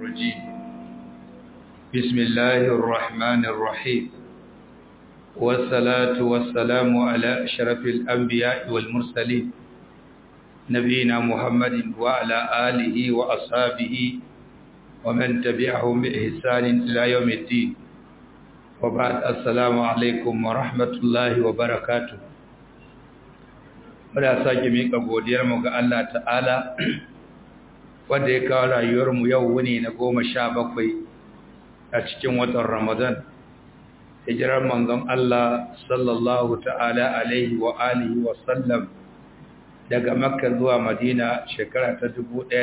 الرجيم بسم الله الرحمن الرحيم والصلاة والسلام على أشرف الأنبياء والمرسلين نبينا محمد وعلى آله وأصحابه ومن تبعهم بإحسان إلى يوم الدين وبعد السلام عليكم ورحمة الله وبركاته muna sake miƙa godiyarmu ga Allah ta'ala wanda ya kawo rayuwarmu yau wuni na goma sha bakwai a cikin watan Ramadan hijirar manzon Allah sallallahu ta'ala alaihi wa alihi wa sallam daga Makka zuwa Madina shekara ta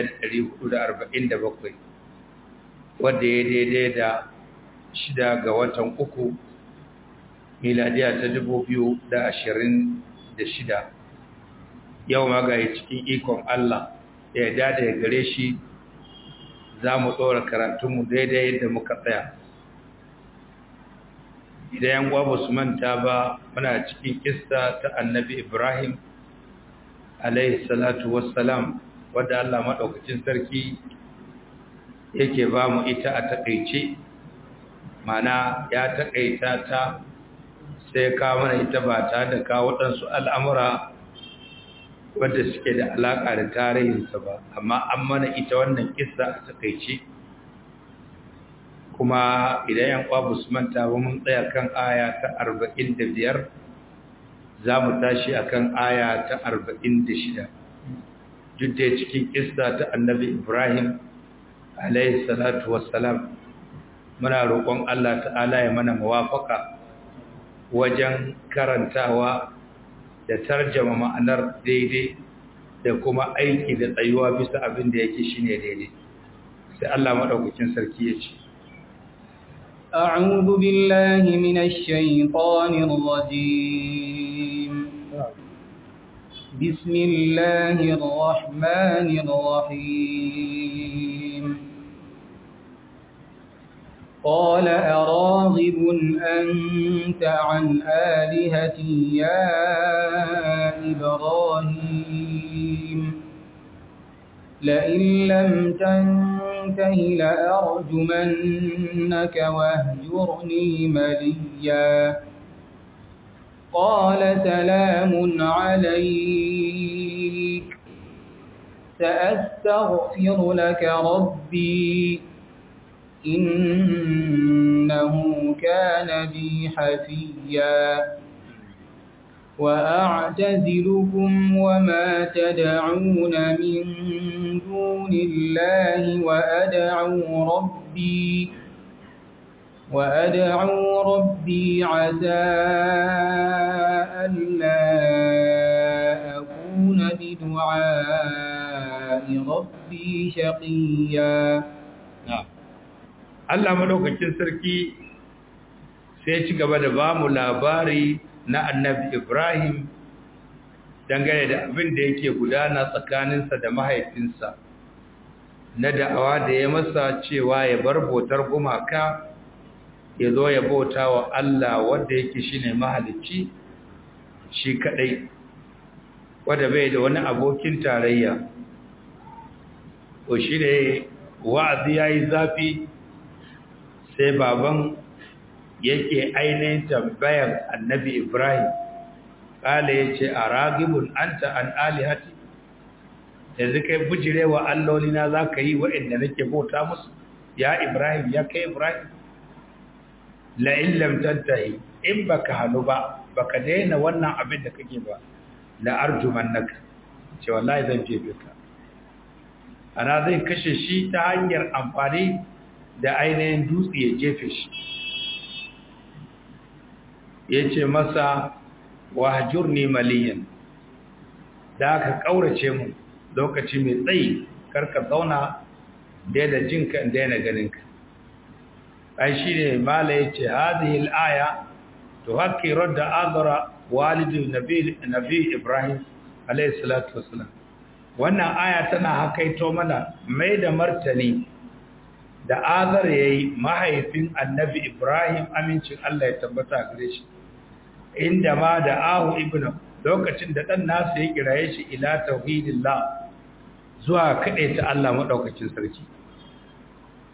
1447 wanda ya daidai da shida ga watan uku miladiya ta 2026 yau magaye cikin ikon Allah da ya dada ya gare shi za mu tsora karatunmu daidai yadda muka tsaya idan yan gwa su manta ba muna cikin kista ta annabi ibrahim alaihi salatu wassalam wadda Allah maɗaukacin sarki yake ba mu ita a taƙaice mana ya taƙaita ta sai kawo mana ita ba ta da kawo ɗansu al'amura wadda suke da alaƙa da tarihinsa ba amma an mana ita wannan kissa a takaice kuma idan yan kwa su manta ba mun tsaya kan aya ta 45 za mu tashi akan aya ta 46 duk da cikin kissa ta annabi ibrahim alaihi salatu wassalam muna roƙon Allah ta'ala ya mana muwafaka wajen karantawa da tarjama ma'anar daidai da kuma aiki da tsayuwa bisa abin da yake shine daidai sai Allah madaukakin sarki ya ce أعوذ بالله من الشيطان الرجيم بسم الله الرحمن الرحيم قال أراغب أنت عن آلهتي يا إبراهيم لئن لم تنته لأرجمنك واهجرني مليا قال سلام عليك سأستغفر لك ربي إنه كان بي حفيا وأعتزلكم وما تدعون من دون الله وأدعو ربي وأدعو ربي عسى ألا أكون بدعاء ربي شقيا نعم Allah madaukakin sarki sai ci gaba da ba mu labari na annabi Ibrahim dangane da abin da yake gudana tsakaninsa da mahaifinsa na da'awa da ya masa cewa ya bar bautar gumaka ya zo ya bauta wa Allah wanda yake shine mahalicci shi kadai wanda bai da wani abokin tarayya ko shi ne wa'azi yayi zafi sai baban yake ainihin tambayar annabi Ibrahim kala ya ce a ragibun anta an alihati yanzu kai bujirewa allolina za ka yi wa'inda nake bauta musu ya Ibrahim ya kai Ibrahim la'in lamtantahi in baka hannu ba baka daina wannan abin da kake ba la'arjuman naka ce wallahi zan jefe ka ana zai kashe shi ta hanyar amfani da ainihin dutse ya jefe shi ya ce masa wahajur ne maliyan da aka ƙaurace mu lokaci mai tsayi karka zauna daina jinka daina ganinka ai shi ne mala ya ce hadihil aya to haƙƙi radda azara walidin nabi ibrahim alaihi salatu wasalam wannan aya tana hakaito mana mai da martani da azar ya yi mahaifin annabi ibrahim amincin allah ya tabbata gare shi inda ma da ahu ibnu lokacin da ɗan nasu ya kiraye shi ila tauhidillah zuwa kaɗai ta allah maɗaukacin sarki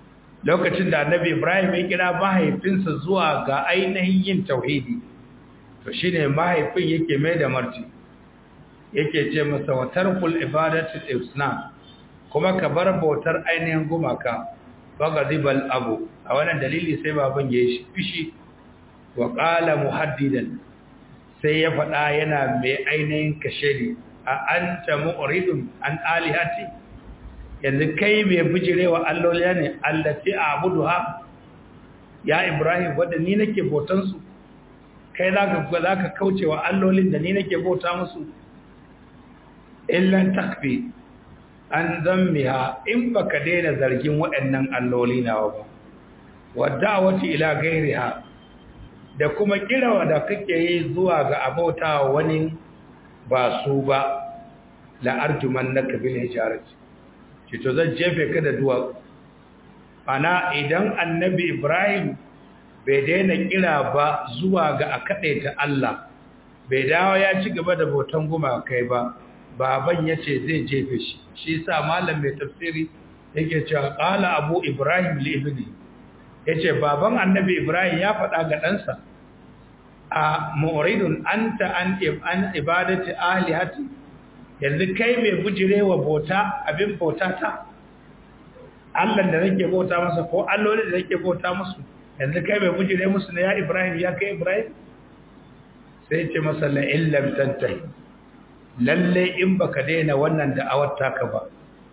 lokacin da annabi ibrahim ya kira mahaifinsa zuwa ga ainihin yin tauhidi to shine mahaifin yake mai da marti yake ce masa wa tarkul ibadati isna kuma ka bar bautar ainihin gumaka fagadibal abu a wannan dalili sai baban ya yi fishi wa qala muhaddidan sai ya faɗa yana mai ainihin kashedi a anta mu'ridun an alihati yanzu kai mai bijirewa alloli ne allati a'buduha ya ibrahim wanda ni nake bautan su kai zaka zaka kaucewa allolin da ni nake bauta musu illan takfi an zammiha in baka daina zargin waɗannan alloli nawa ba wada'awati ila gairiha da kuma kirawa da kake yi zuwa ga abauta wani ba su ba la arjuman naka bil hijarati ce to zan jefe ka da duwa ana idan annabi ibrahim bai daina kira ba zuwa ga a ta Allah bai dawo ya ci gaba da bautan gumakai ba baban ya ce zai jefe shi shi sa malam mai tafsiri yake cewa ƙala abu ibrahim libni ya ce baban annabi ibrahim ya faɗa ga ɗansa a ma'uridun an ta an ibadati alihati yanzu kai mai bujirewa bauta abin bauta ta allan da nake bauta masa ko allolin da nake bauta musu yanzu kai mai bujire musu na ya ibrahim ya kai ibrahim sai ce masa la'illam tantahi lalle in baka daina wannan da'awar taka ba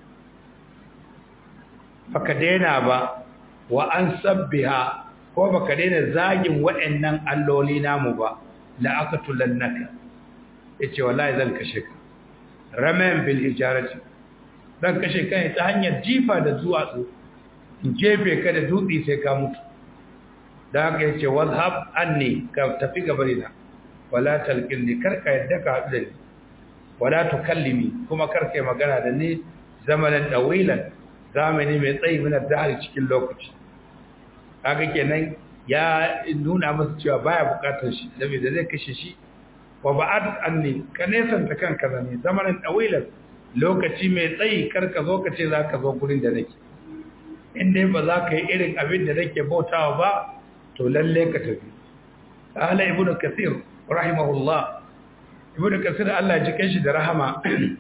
baka daina ba wa an sabbiha ko baka daina zagin waɗannan alloli namu ba la aqtulannaka yace wallahi zan kashe ka ramen bil hijarati zan kashe ka ta hanyar jifa da duwatsu in jefe ka da dutse sai ka mutu da haka yace wazhab anni ka tafi gabarina wala talqini karka yadda ka haɗu da ni wala tukallimi kuma karka yi magana da ni zamanin dawilan zamani mai tsayi min dahari cikin lokaci kaga kenan ya nuna masa cewa baya bukatar shi saboda zai kashe shi wa ba'ad anni ka nesanta kanka da ni zamanin dawilan lokaci mai tsayi karka zo ka ce zaka zo gurin da nake in dai ba za ka yi irin abin da nake bautawa ba to lalle ka tafi qala ibnu kathir rahimahullah ibnu kasir Allah ji shi da rahama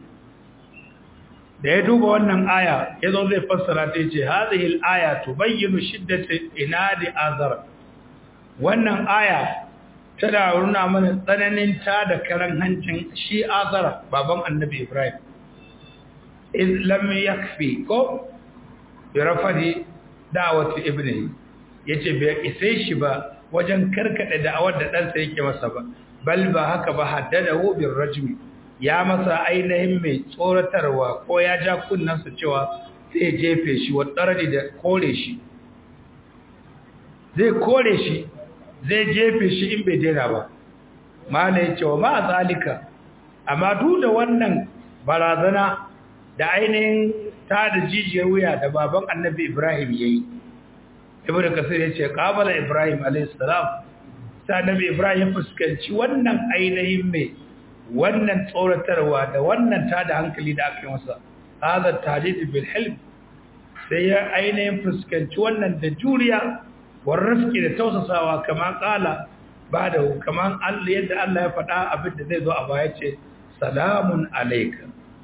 da ya duba wannan aya yazo zai fassara ta yace hadhihi al-aya tubayyinu shiddati inadi azar wannan aya tana nuna mana tsananin ta da karan hancin shi azar baban annabi ibrahim iz lam yakfi ko bi rafadi da'wati ibnihi yace bai isai shi ba wajen karkade da'awar da ɗansa yake masa ba bal ba haka ba haddadahu bir rajmi ya masa ainihin mai tsoratarwa ko ya ja kunnansa cewa zai jefe shi wa tsarari da kore shi zai kore shi zai jefe shi in bai daina ba mala ya cewa ma zalika amma duk da wannan barazana da ainihin ta da jijiyar wuya da baban annabi ibrahim ya yi ibn kasir ya ce qabala ibrahim alayhi salam sai annabi ibrahim ya fuskanci wannan ainihin mai wannan tsoratarwa da wannan tada hankali da aka yi masa hada tajdid bil hilm sai ya ainihin fuskanci wannan da juriya war rifqi da tausasawa kama kala ba da kaman Allah yadda Allah ya faɗa abin da zai zo a baya ce salamun alayka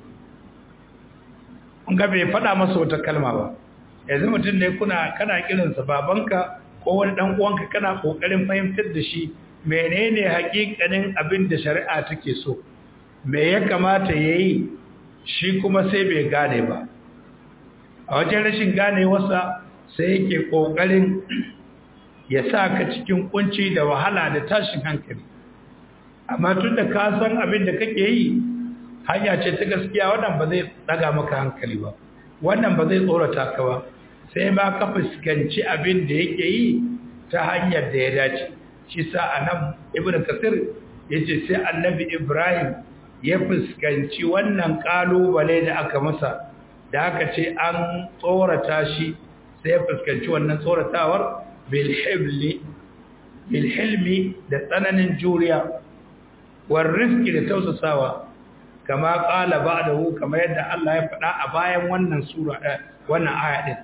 kun ga bai faɗa masa wata kalma ba yanzu mutum ne kuna kana kiransa babanka ko wani dan uwanka kana kokarin fahimtar da shi menene hakikanin abin da shari'a take so me ya kamata yayi shi kuma sai bai gane ba a wajen rashin ganewarsa sai yake kokarin ya sa ka cikin kunci da wahala da tashin hankali amma tun da ka san abin da kake yi hanya ce ta gaskiya wannan ba zai daga maka hankali ba wannan ba zai tsorata ka ba sai ma ka fuskanci abin da yake yi ta hanyar da ya dace shi sa anan ibnu kasir yace sai annabi ibrahim ya fuskanci wannan kalubale da aka masa da aka ce an tsorata shi sai ya fuskanci wannan tsoratawar bil hibli bil hilmi da tsananin juriya war rizqi da tausasawa kama qala ba'dahu kamar yadda Allah ya faɗa a bayan wannan sura wannan aya din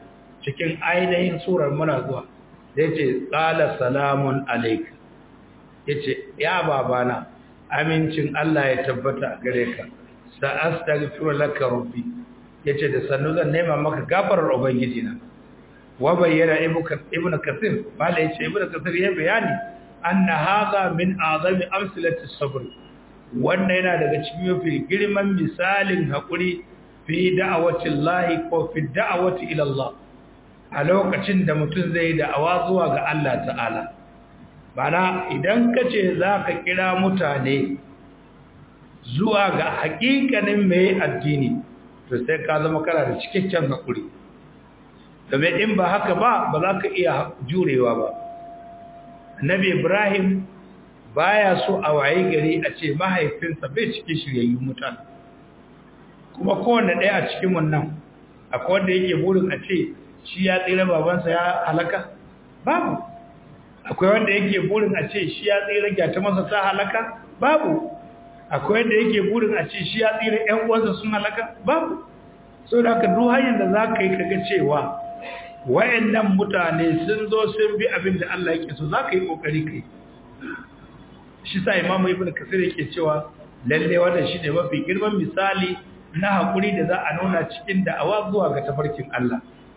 cikin ainihin surar muna zuwa da yace qala salamun alayk yace ya babana amincin Allah ya tabbata a gare ka sa astaghfiru laka rabbi yace da sannu zan nema maka gafarar ubangiji na wa bayyana ibnu kathir mala yace ibnu kathir ya bayani anna hadha min azami amsalati sabr wannan yana daga cikin mafi girman misalin hakuri fi da'awati Allah ko fi da'awati ila Allah a lokacin da mutum zai da'awa zuwa ga Allah ta'ala bana idan kace zaka kira mutane zuwa ga hakikanin mai addini to sai ka zama kana da cikakken hakuri domin in ba haka ba ba za ka iya jurewa ba annabi ibrahim baya so a waye gari a ce mahaifinsa bai cikin shiryayyun mutane kuma kowanne ɗaya a cikin wannan akwai wanda yake burin a ce shi ya tsira babansa ya halaka babu akwai wanda yake burin a ce shi ya tsira gyata masa ta halaka babu akwai wanda yake burin a ce shi ya tsira ƴan uwansa sun halaka babu so da haka duk hanyar da za ka yi kaga cewa wayannan mutane sun zo sun bi abin da Allah yake so za ka yi kokari kai shi sa imamu ibn kasir yake cewa lalle wannan shine mafi girman misali na hakuri da za a nuna cikin da'awa zuwa ga tafarkin Allah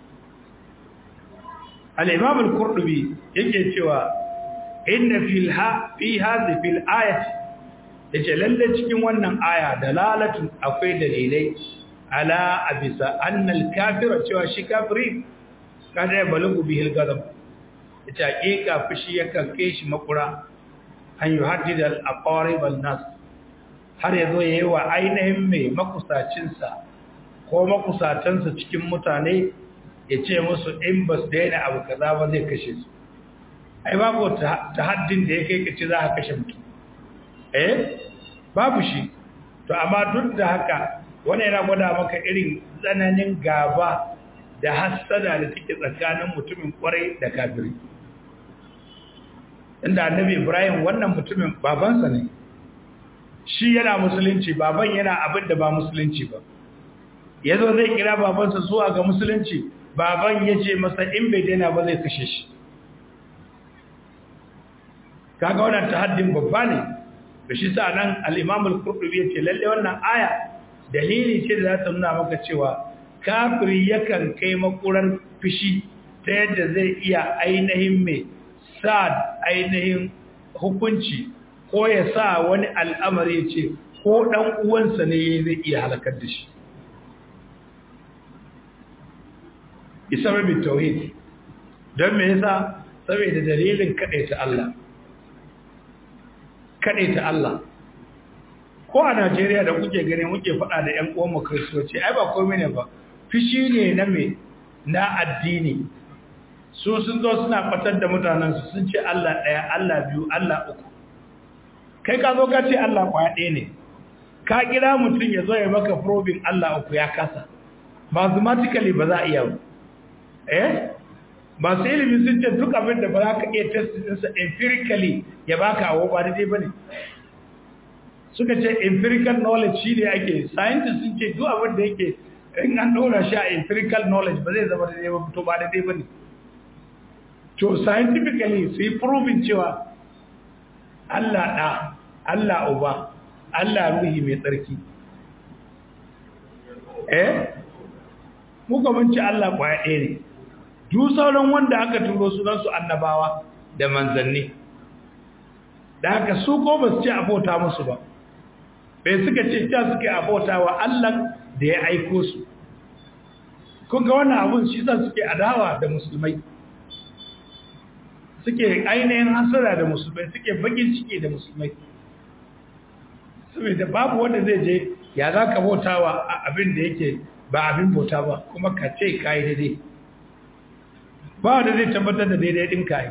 al-imam al-qurtubi yake cewa inna fil ha fi hadhihi fil ayati yace lalle cikin wannan aya dalalatun akwai dalilai ala abisa anna al-kafira cewa shi kafiri kada ya balagu bihil gadab yace hakika fushi yakan kai shi makura an yuhaddida al-aqarib an-nas har yazo yayi wa ainihin mai makusacin sa ko makusatansa cikin mutane yace musu in bas daina abu kaza ba zai kashe su ai babu tahaddin da yake kace za ka kashe mutum eh babu shi to amma duk da haka wannan yana gwada maka irin tsananin gaba da hassada da take tsakanin mutumin kwarai da kafiri inda annabi ibrahim wannan mutumin babansa ne shi yana musulunci baban yana abin da ba musulunci ba yazo zai kira babansa zuwa ga musulunci baban ya ce masa in bai daina ba zai kashe shi kaga wannan tahaddin babba ne da shi sa nan al-imam al-qurtubi yace lalle wannan aya dalili ce da za ta nuna maka cewa kafiri yakan kai makurar fishi ta yadda zai iya ainihin mai sa ainihin hukunci ko ya sa wani al'amari ce ko ɗan uwansa ne zai iya halakar da shi isa rabin tauhid don me yasa saboda dalilin kaɗaita Allah kaɗaita Allah ko a Najeriya da kuke gani muke faɗa da ƴan uwanmu kristoci ai ba komai ne ba fishi ne na me na addini su sun zo suna fatar da mutanensu sun ce Allah ɗaya Allah biyu Allah uku kai ka zo ka ce Allah kwaya ɗaya ne ka kira mutum ya zo ya maka probing Allah uku ya kasa mathematically ba za a iya ba eh masu ilimi sun ce duk abin da ba za ka iya test ɗinsa empirically ya baka awo ba daidai ba ne suka ce empirical knowledge shi ne ake scientists sun ce duk abin da yake in an ɗora shi a empirical knowledge ba zai zama daidai ba to ba daidai ba ne to scientifically su yi proving cewa Allah ɗa Allah uba Allah ruhi mai tsarki eh muka munci Allah kwaya ɗaya ne duk sauran wanda aka turo su su annabawa da manzanni da haka su ko ba su ce abota musu ba bai suka ce ta suke abota wa Allah da ya aiko su kun ga wannan abun shi sa suke adawa da musulmai suke ainihin hasara da musulmai suke bakin ciki da musulmai saboda babu wanda zai je ya za ka bauta wa abin da yake ba abin bauta ba kuma ka ce ka yi daidai ba wanda zai tabbatar da daidai ɗin ka yi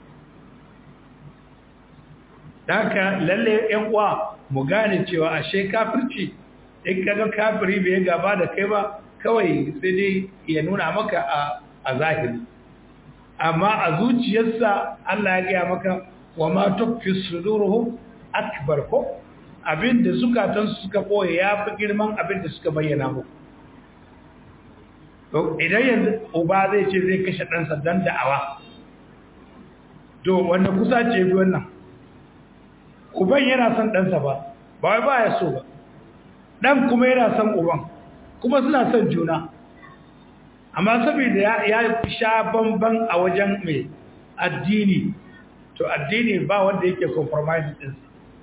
da haka lalle yan uwa mu gane cewa ashe kafirci in kaga kafiri bai gaba da kai ba kawai sai dai ya nuna maka a zahiri amma a zuciyarsa Allah ya gaya maka wa ma tukfi suduruhum akbar ko abinda zukatan su suka boye yafi girman abinda suka bayyana muku idan yanzu uba zai ce zai kashe ɗansa don da'awa to wanda kusa ce bi wannan uban yana son ɗansa ba ba wai ba ya so ba ɗan kuma yana son uban kuma suna son juna amma saboda ya sha bamban a wajen mai addini to addini ba wanda yake compromise ɗinsa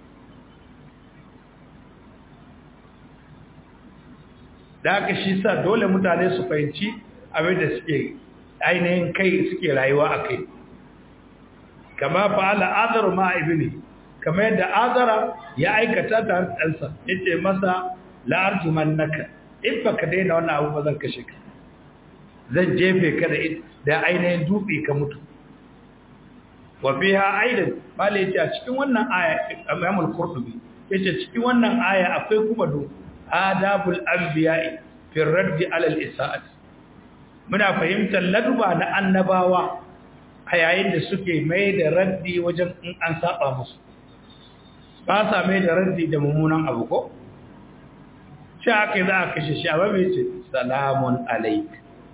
da haka shi sa dole mutane su fahimci abin da suke ainihin kai suke rayuwa a kai kama fa'ala azaru ma ibni kama yadda azara ya aikata ta ɗansa ya ce masa la'arjuman naka in ba ka daina wannan abu ba zan kashe ka zan jefe ka da ainihin dutse ka mutu wa biha aidan bala yace a cikin wannan aya Imam al-Qurtubi yace cikin wannan aya akwai kuma do adabul anbiya'i fi radd ala al-isa'at muna fahimtar laduba na annabawa a yayin da suke mai da raddi wajen in an saba musu ba sa mai da raddi da mummunan abu ko shi aka za a kashe shi amma mai ce salamun alaik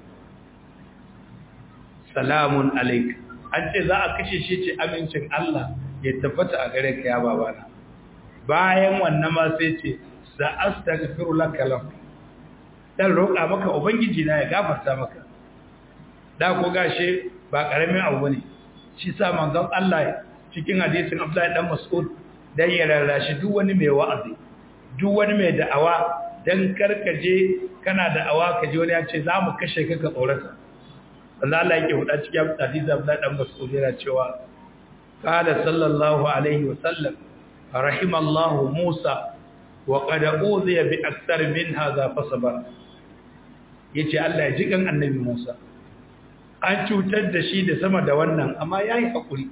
salamun alaik an ce za a kashe shi ce amincin Allah ya tabbata a gare ka ya babana bayan wannan ma sai ce za astaghfiru laka lam dan roƙa maka ubangiji na ya gafarta maka da ko gashe ba karamin abu bane shi sa manzon Allah cikin hadisin Abdullahi dan Mas'ud dan ya rarrashi duk wani mai wa'azi duk wani mai da'awa dan karkaje kana da'awa kaje wani ya ce za mu kashe ka ka tsorata Allah Allah yake huda cikin hadisi Abdullahi dan Mas'ud yana cewa qala sallallahu alaihi wa sallam rahimallahu Musa wa qad uziya bi akthar min hadha fasabar yace Allah ya ji kan annabi Musa an cutar da shi da sama da wannan amma yayi hakuri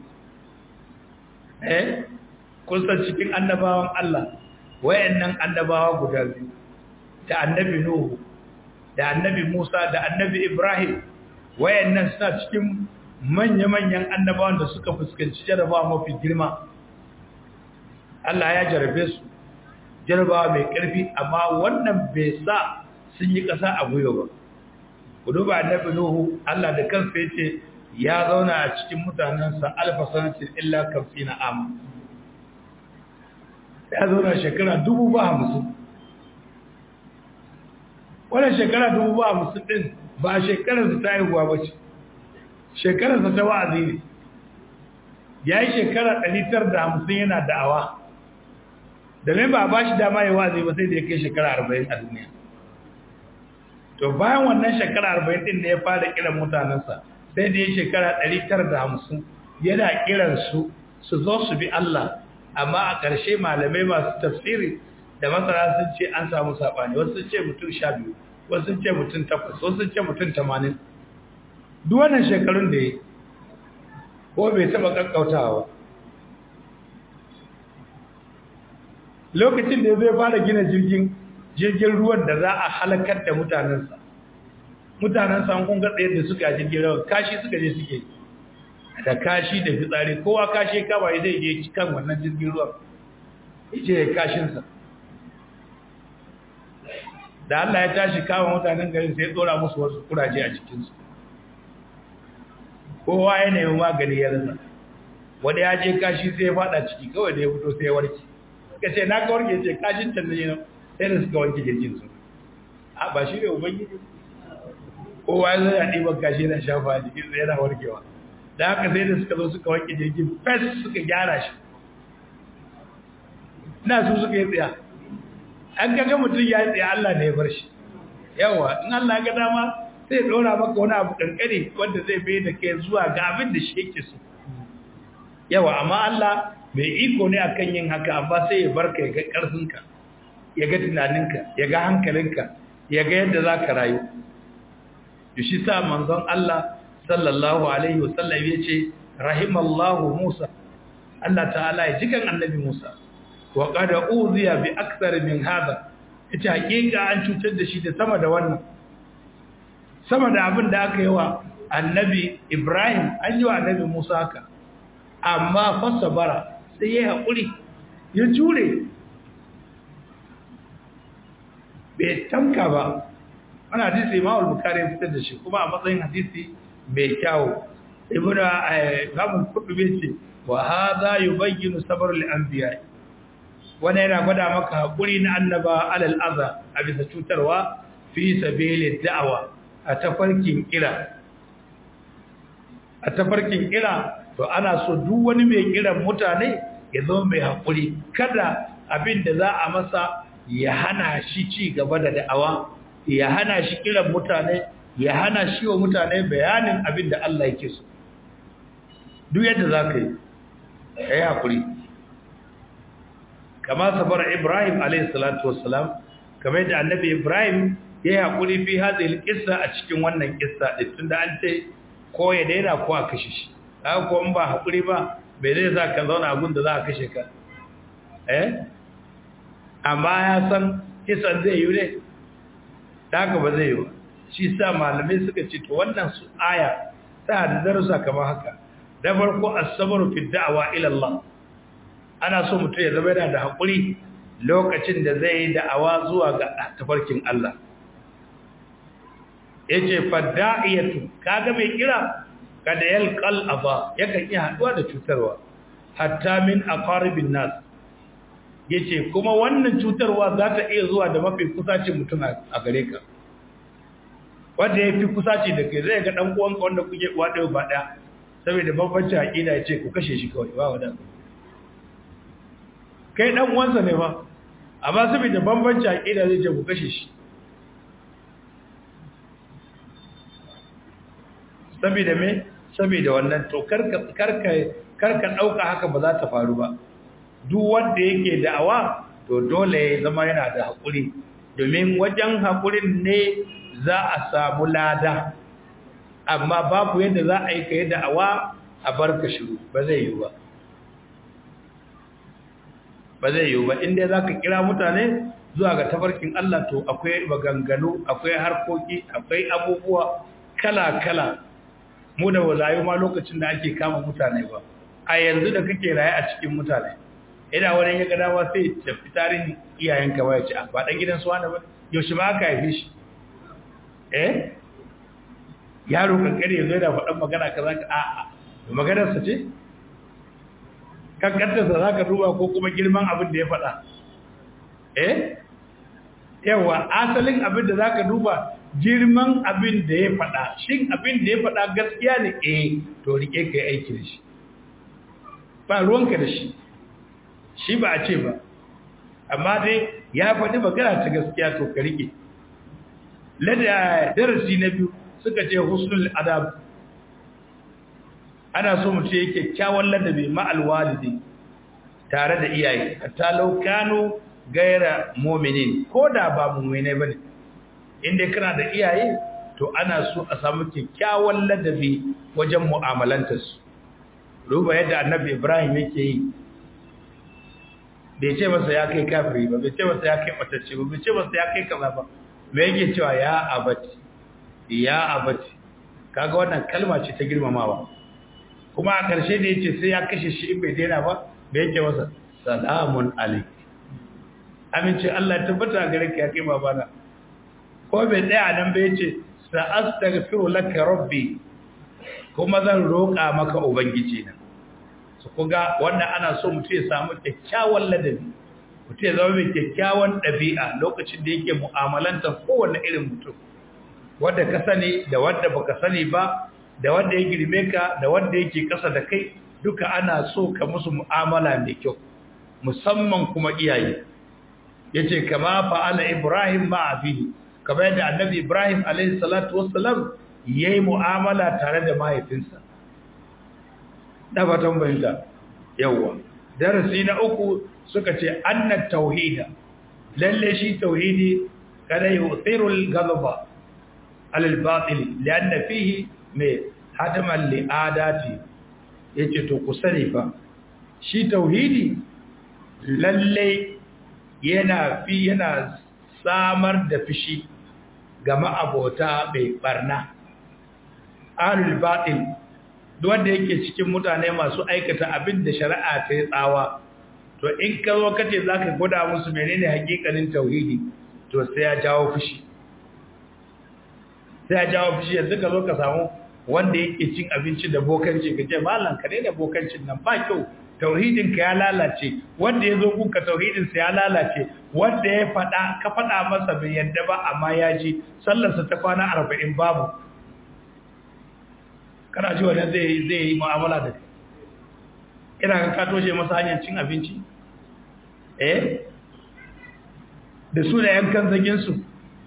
eh kun san cikin annabawan Allah wayannan annabawa guda biyu da annabi Nuhu da annabi Musa da annabi Ibrahim wayannan suna cikin manya-manyan annabawan da suka fuskanci jarabawa mafi girma Allah ya jarabe su jarabawa mai ƙarfi amma wannan bai sa sun yi ƙasa a gwiwa ba ku duba annabi Nuhu Allah da kansa yace ya zauna a cikin mutanensa alfa sanatin illa kamsina am ya zauna shekara dubu ba hamsin wannan shekara dubu ba hamsin din ba shekararsa ta haihuwa ba ce shekararsa ta wa'azi ne ya yi shekara ɗari da hamsin yana da'awa da mai ba ba shi dama ya wa'azi ba sai da ya kai shekara arba'in a duniya to bayan wannan shekara arba'in ɗin da ya fara kiran mutanensa sai da ya shekara ɗari da hamsin yana kiran su su zo su bi Allah amma a ƙarshe malamai masu tafsiri da masana sun ce an samu saɓani wasu sun ce mutum sha biyu wasu sun ce mutum takwas wasu sun ce mutum tamanin duk wannan shekarun da ya ko bai taɓa ƙaƙƙautawa lokacin da zai fara gina jirgin jirgin ruwan da za a halakar da mutanensa mutanensa an kunga tsaye da suka jirgin ruwan kashi suka je suke da kashi da fitsari kowa kashi kawai zai je kan wannan jirgin ruwan ije ya kashinsa da Allah ya tashi kama mutanen garin sai ya tsora musu wasu kuraje a cikinsu kowa ya nemi magani ya rasa wanda ya je kashi sai ya fada ciki kawai da ya fito sai ya warke ka ce na ka warke ce kashin can ne sai da suka wanke jirgin su a ba shi ne ubangiji kowa ya zai ya ɗiban kashi yana shafa a jikin yana warkewa da haka sai da suka zo suka wanke jirgin fes suka gyara shi ina su suka yi tsaya an kaga mutum ya yi tsaya Allah ne ya bar shi yawa in Allah ga dama sai ɗora maka wani abu ƙanƙani wanda zai bai da kai zuwa ga abin da shi yake so yawa amma Allah mai iko ne akan yin haka amma sai ya barka ya ga ƙarfinka ya ga tunaninka ya ga hankalinka ya ga yadda za ka rayu da shi sa manzon Allah sallallahu alaihi wasallam ya ce rahimallahu Musa Allah ta'ala ya jikan annabi Musa wa qad uziya bi akthar min hada ita hakika an cutar da shi da sama da wannan sama da abin da aka yi wa annabi Ibrahim an yi wa annabi Musa haka amma fasabara sai ya haƙuri ya jure bai tamka ba wannan hadisi Imam al-Bukhari ya fitar da shi kuma a matsayin hadisi mai kyau ibnu Imam al-Qurtubi ce wa hadha yubayyinu sabr al-anbiya wannan yana gwada maka hakuri na annaba alal adha a bisa cutarwa fi sabili da'awa a tafarkin kira a tafarkin kira to ana so duk wani mai kiran mutane ya zama mai hakuri kada abin da za a masa ya hana shi ci gaba da da'awa ya hana shi kiran mutane ya hana shi wa mutane bayanin abin da Allah yake so duk yadda za ka yi ka yi hakuri kama sabar ibrahim alaihissalatu wassalam kamar yadda annabi ibrahim ya yi hakuri fi hadhihi kissa a cikin wannan kissa din tunda an ce ko ya daina ko a kashe shi haka ko in ba hakuri ba bai zai sa ka zauna abin da za a kashe ka eh amma ya san kisan zai yi ne haka ba zai yi ba shi sa malamai suka ce to wannan su aya ta da darussa kamar haka da farko as-sabru fi da'wa ila Allah ana so mutum ya zama yana da hakuri lokacin da zai yi da'awa zuwa ga tafarkin Allah yace fadda'iyatu kaga mai kira kada yalqal aba yakan iya haduwa da cutarwa hatta min aqaribin nas yace kuma wannan cutarwa za ta iya zuwa da mafi kusacin mutum a gare ka wanda yafi kusaci da kai zai ga dan uwanka wanda kuke uwa ɗaya ba ɗaya saboda bambanci aqida yace ku kashe shi kawai ba wanda kai dan uwansa ne ba amma saboda bambanci aqida zai ce ku kashe shi saboda me saboda wannan to karka karka karka dauka haka ba za ta faru ba duk wanda yake da'awa to dole ya zama yana da hakuri domin wajen hakurin ne za a samu lada amma babu yadda za a yi kai da'awa a barka shiru ba zai yi ba ba zai yi ba inda za ka kira mutane zuwa ga tafarkin Allah to akwai maganganu akwai harkoki akwai abubuwa kala-kala mu da wazayo ma lokacin da ake kama mutane ba a yanzu da kake raye a cikin mutane ina wani ya gada ba sai da fitarin iyayenka ba ya ce ba dan gidan suwa ba yaushe ba aka haife shi eh yaro kankare ya zo da faɗan magana ka za ka a'a maganarsa ce kankantarsa za ka duba ko kuma girman abin da ya faɗa eh yawa asalin abin da za ka duba girman abin da ya faɗa shin abin da ya faɗa gaskiya ne eh to rike ka yi aiki da shi ba ruwanka da shi shi ba a ce ba amma dai ya faɗi magana ta gaskiya to ka rike lada darasi na biyu suka ce husnul adab ana so mutum yake kyakkyawan ladabi ma'al walidi tare da iyaye hatta law kanu gaira mu'minin ko da ba mu'mine bane inda kana da iyaye to ana so a samu kyakkyawan ladabi wajen mu'amalantar su ruba yadda annabi Ibrahim yake yi bai ce masa ya kai kafiri ba bai ce masa ya kai matacce ba bai ce masa ya kai kaza ba me yake cewa ya abati ya abati kaga wannan kalma ce ta girmamawa kuma a ƙarshe da yace sai ya kashe shi in bai daina ba bai yake masa salamun alaik amince Allah ya tabbata gare ka ya kai babana ko bai tsaya nan bai yace sa astaghfiru laka rabbi kuma zan roƙa maka ubangiji na su kuga wannan ana so mutum ya samu kyakkyawan ladabi mutum ya zama mai kyakkyawan ɗabi'a lokacin da yake mu'amalantar kowane irin mutum wanda ka sani da wanda baka sani ba da wanda ya girme ka da wanda yake kasa da kai duka ana so ka musu mu'amala mai kyau musamman kuma iyaye yace kama fa'ala ibrahim ma abihi kamar yadda annabi ibrahim alayhi salatu wassalam yayi mu'amala tare da mahaifinsa da fatan bayyana yawa darasi na uku suka ce anna tauhida lalle shi tauhidi kada yu'thiru al-ghadaba al-batil lianna fihi mai hadaman li'adati ya ce to ku sani fa shi tauhidi lalle yana fi yana samar da fishi ga ma'abota mai barna alul batil wanda yake cikin mutane masu aikata abin da shari'a ta yi tsawa to in ka zo kace zaka gwada musu menene hakikanin tauhidi to sai ya jawo fushi sai ya jawo fushi yanzu ka zo ka samu wanda yake cin abinci da bokanci ka ce malam ka daina bokancin nan ba kyau tauhidin ka ya lalace wanda ya zo kuka tauhidin sa ya lalace wanda ya faɗa ka faɗa masa bai yadda ba amma ya ji sallarsa ta kwana arba'in babu kana ji wannan zai zai yi mu'amala da kai ina ga ka toshe masa hanyar cin abinci eh da su da yankan zagin su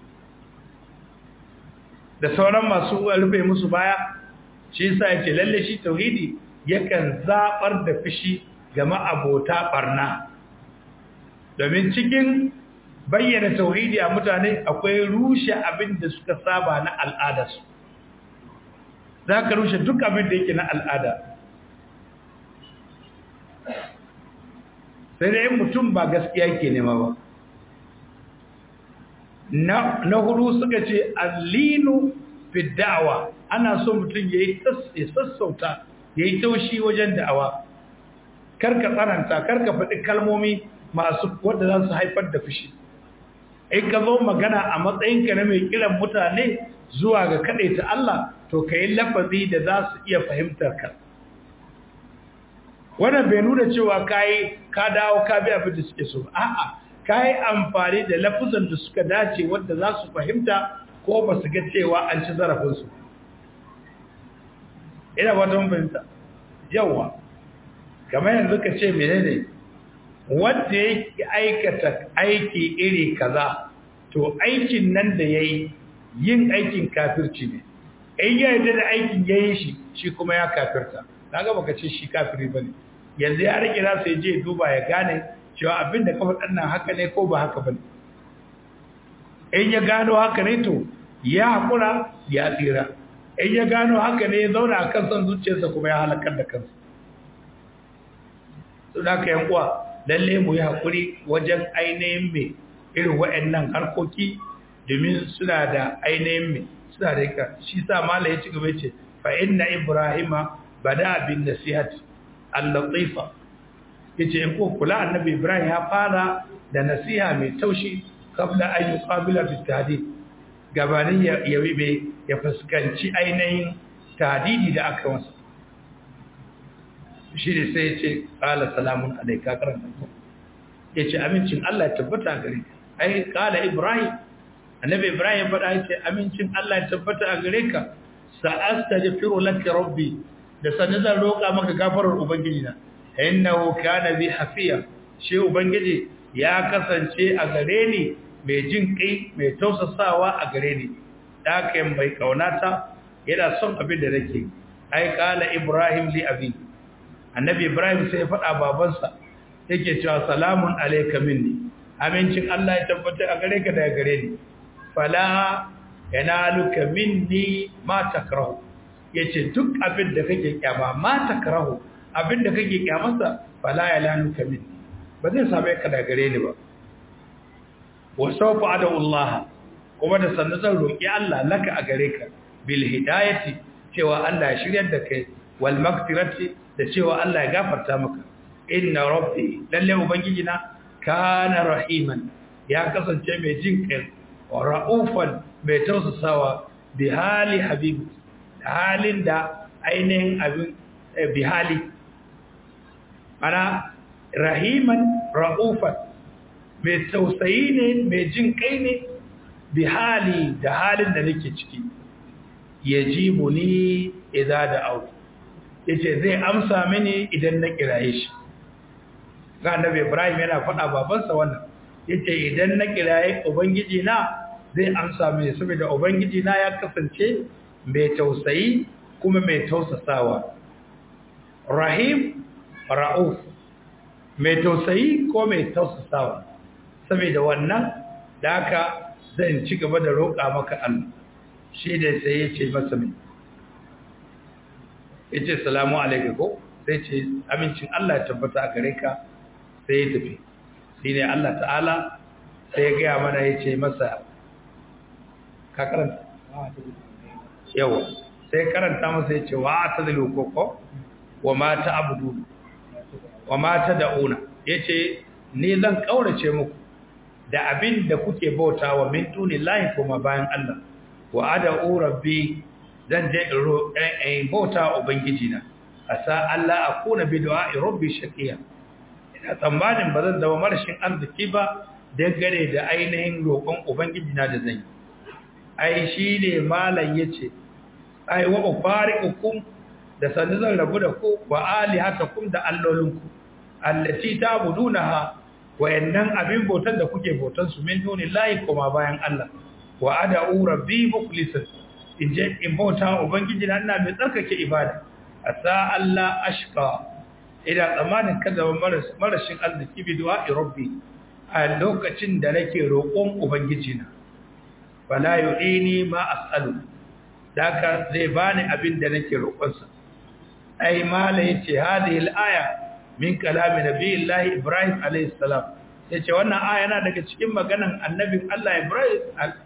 da sauran masu rufe musu baya shi yasa yace lalle shi tauhidi yakan zabar da fishi ga ma'abota barna domin cikin bayyana tauhidi a mutane akwai rushe abin da suka saba na al'adarsu za ka rushe duk abin da yake na al'ada sai dai mutum ba gaskiya ke nema ba na hudu suka ce allinu fi da'awa ana so mutum ya yi sassauta ya yi taushi wajen da'awa karka tsananta karka faɗi kalmomi masu wadda za su haifar da fushi in ka zo magana a matsayinka na mai kiran mutane zuwa ga kaɗai ta Allah to ka yi lafazi da za su iya fahimtar ka wannan bai nuna cewa kayi ka dawo ka bi abin da suke so a'a ka yi amfani da lafuzan da suka dace wadda za su fahimta ko ba su ga cewa an ci zarafinsu ina wata fahimta yawa kamar yanzu ka ce menene wanda ya aikata aiki iri kaza to aikin nan da ya yi yin aikin kafirci ne in ya yarda da aikin ya yi shi shi kuma ya kafirta na gaba ka ce shi kafiri ba ne yanzu ya rike nasa ya je duba ya gane cewa abin da kafa ɗannan haka ne ko ba haka ba ne in ya gano haka ne to ya haƙura ya tsira in ya gano haka ne ya zauna a kan son zuciyarsa kuma ya halakar da kansa su da ka yankuwa lalle mu yi haƙuri wajen ainihin mai irin waɗannan harkoki domin suna da ainihin mai suna da yaka shi sa mala ya ci gaba ce fa inna ibrahima bada bin nasihat al-latifa yace in ko kula annabi ibrahim ya fara da nasiha mai taushi kabla an yuqabila bi tahdid gabanin ya yabi ya fuskanci ainihin tahdidi da aka masa shi ne sai ya ce qala salamun alayka karanta yace amincin Allah ya tabbata gare ka ai qala ibrahim annabi ibrahim faɗa yace amincin Allah ya tabbata a gare ka sa'astaghfiru laka rabbi da sanin zan roƙa maka gafarar ubangiji na innahu kana bi hafiya shi ubangiji ya kasance a gare ni mai jin kai mai tausasawa a gare ni da mai kaunata yana son abin da nake ai kala ibrahim li abi annabi ibrahim sai ya faɗa babansa yake cewa salamun alayka minni amincin Allah ya tabbata a gare ka daga gare ni fala yanaluka minni ma takrahu yace duk abin da kake kyama ma takrahu abin da kake kyamarsa fala yanaluka minni ba zai same ka daga gare ni ba wa sawfa adu Allah kuma da sannan zan roki Allah laka a gare ka bil hidayati cewa Allah ya shiryar da kai wal maghfirati da cewa Allah ya gafarta maka inna rabbi lalle ubangiji na kana rahiman ya kasance mai jin kai wa ra'ufan mai tausasawa bi hali habibi halin da ainihin abin bi hali ana rahiman ra'ufan mai tausayi ne mai jin kai ne bi hali da halin da nake ciki yajibu ni idza da'u yace zai amsa mini idan na kiraye shi ga annabi Ibrahim yana faɗa babansa wannan yace idan na kiraye ubangiji na zai amsa mini saboda ubangiji na ya kasance mai tausayi kuma mai tausasawa rahim rauf mai tausayi ko mai tausasawa saboda wannan da haka zan ci gaba da roƙa maka Allah shi da sai ya ce masa mai ya ce salamu alaika ko sai ce amincin Allah ya tabbata a gare ka sai ya tafi shi ne Allah ta'ala sai ya gaya mana ya ce masa ka karanta yawa sai karanta masa ya ce wa ta zalo koko wa ma ta abudu wa ma ta da'una ya ce ni zan kaurace muku da abin da kuke bauta wa min tuni lahi kuma bayan Allah wa ad'u rabbi zan je in bauta ubangiji na asa Allah akuna bi du'a'i rabbi shaqiya ina tsammanin ba zan zama marashin arziki ba dangane da ainihin roƙon ubangiji na da zan yi ai shine malam yace ai wa ufariqukum da sanin zan rabu da ku wa alihatakum da allolinku allati ta'budunaha wayannan abin bautan da kuke bautan su min dunillahi kuma bayan Allah wa ad'u rabbi mukhlisan in je in bauta ubangiji na ina mai tsarkake ibada asa Allah ashqa ina tsammanin kada marashin arziki bi du'a rabbi a lokacin da nake roƙon ubangiji na fala yu'ini ma as'alu daka zai bani abin da nake roƙonsa ai mala yace hadhihi al-aya min kalami nabiyillahi ibrahim alayhi salam yace wannan aya yana daga cikin maganan annabin Allah ibrahim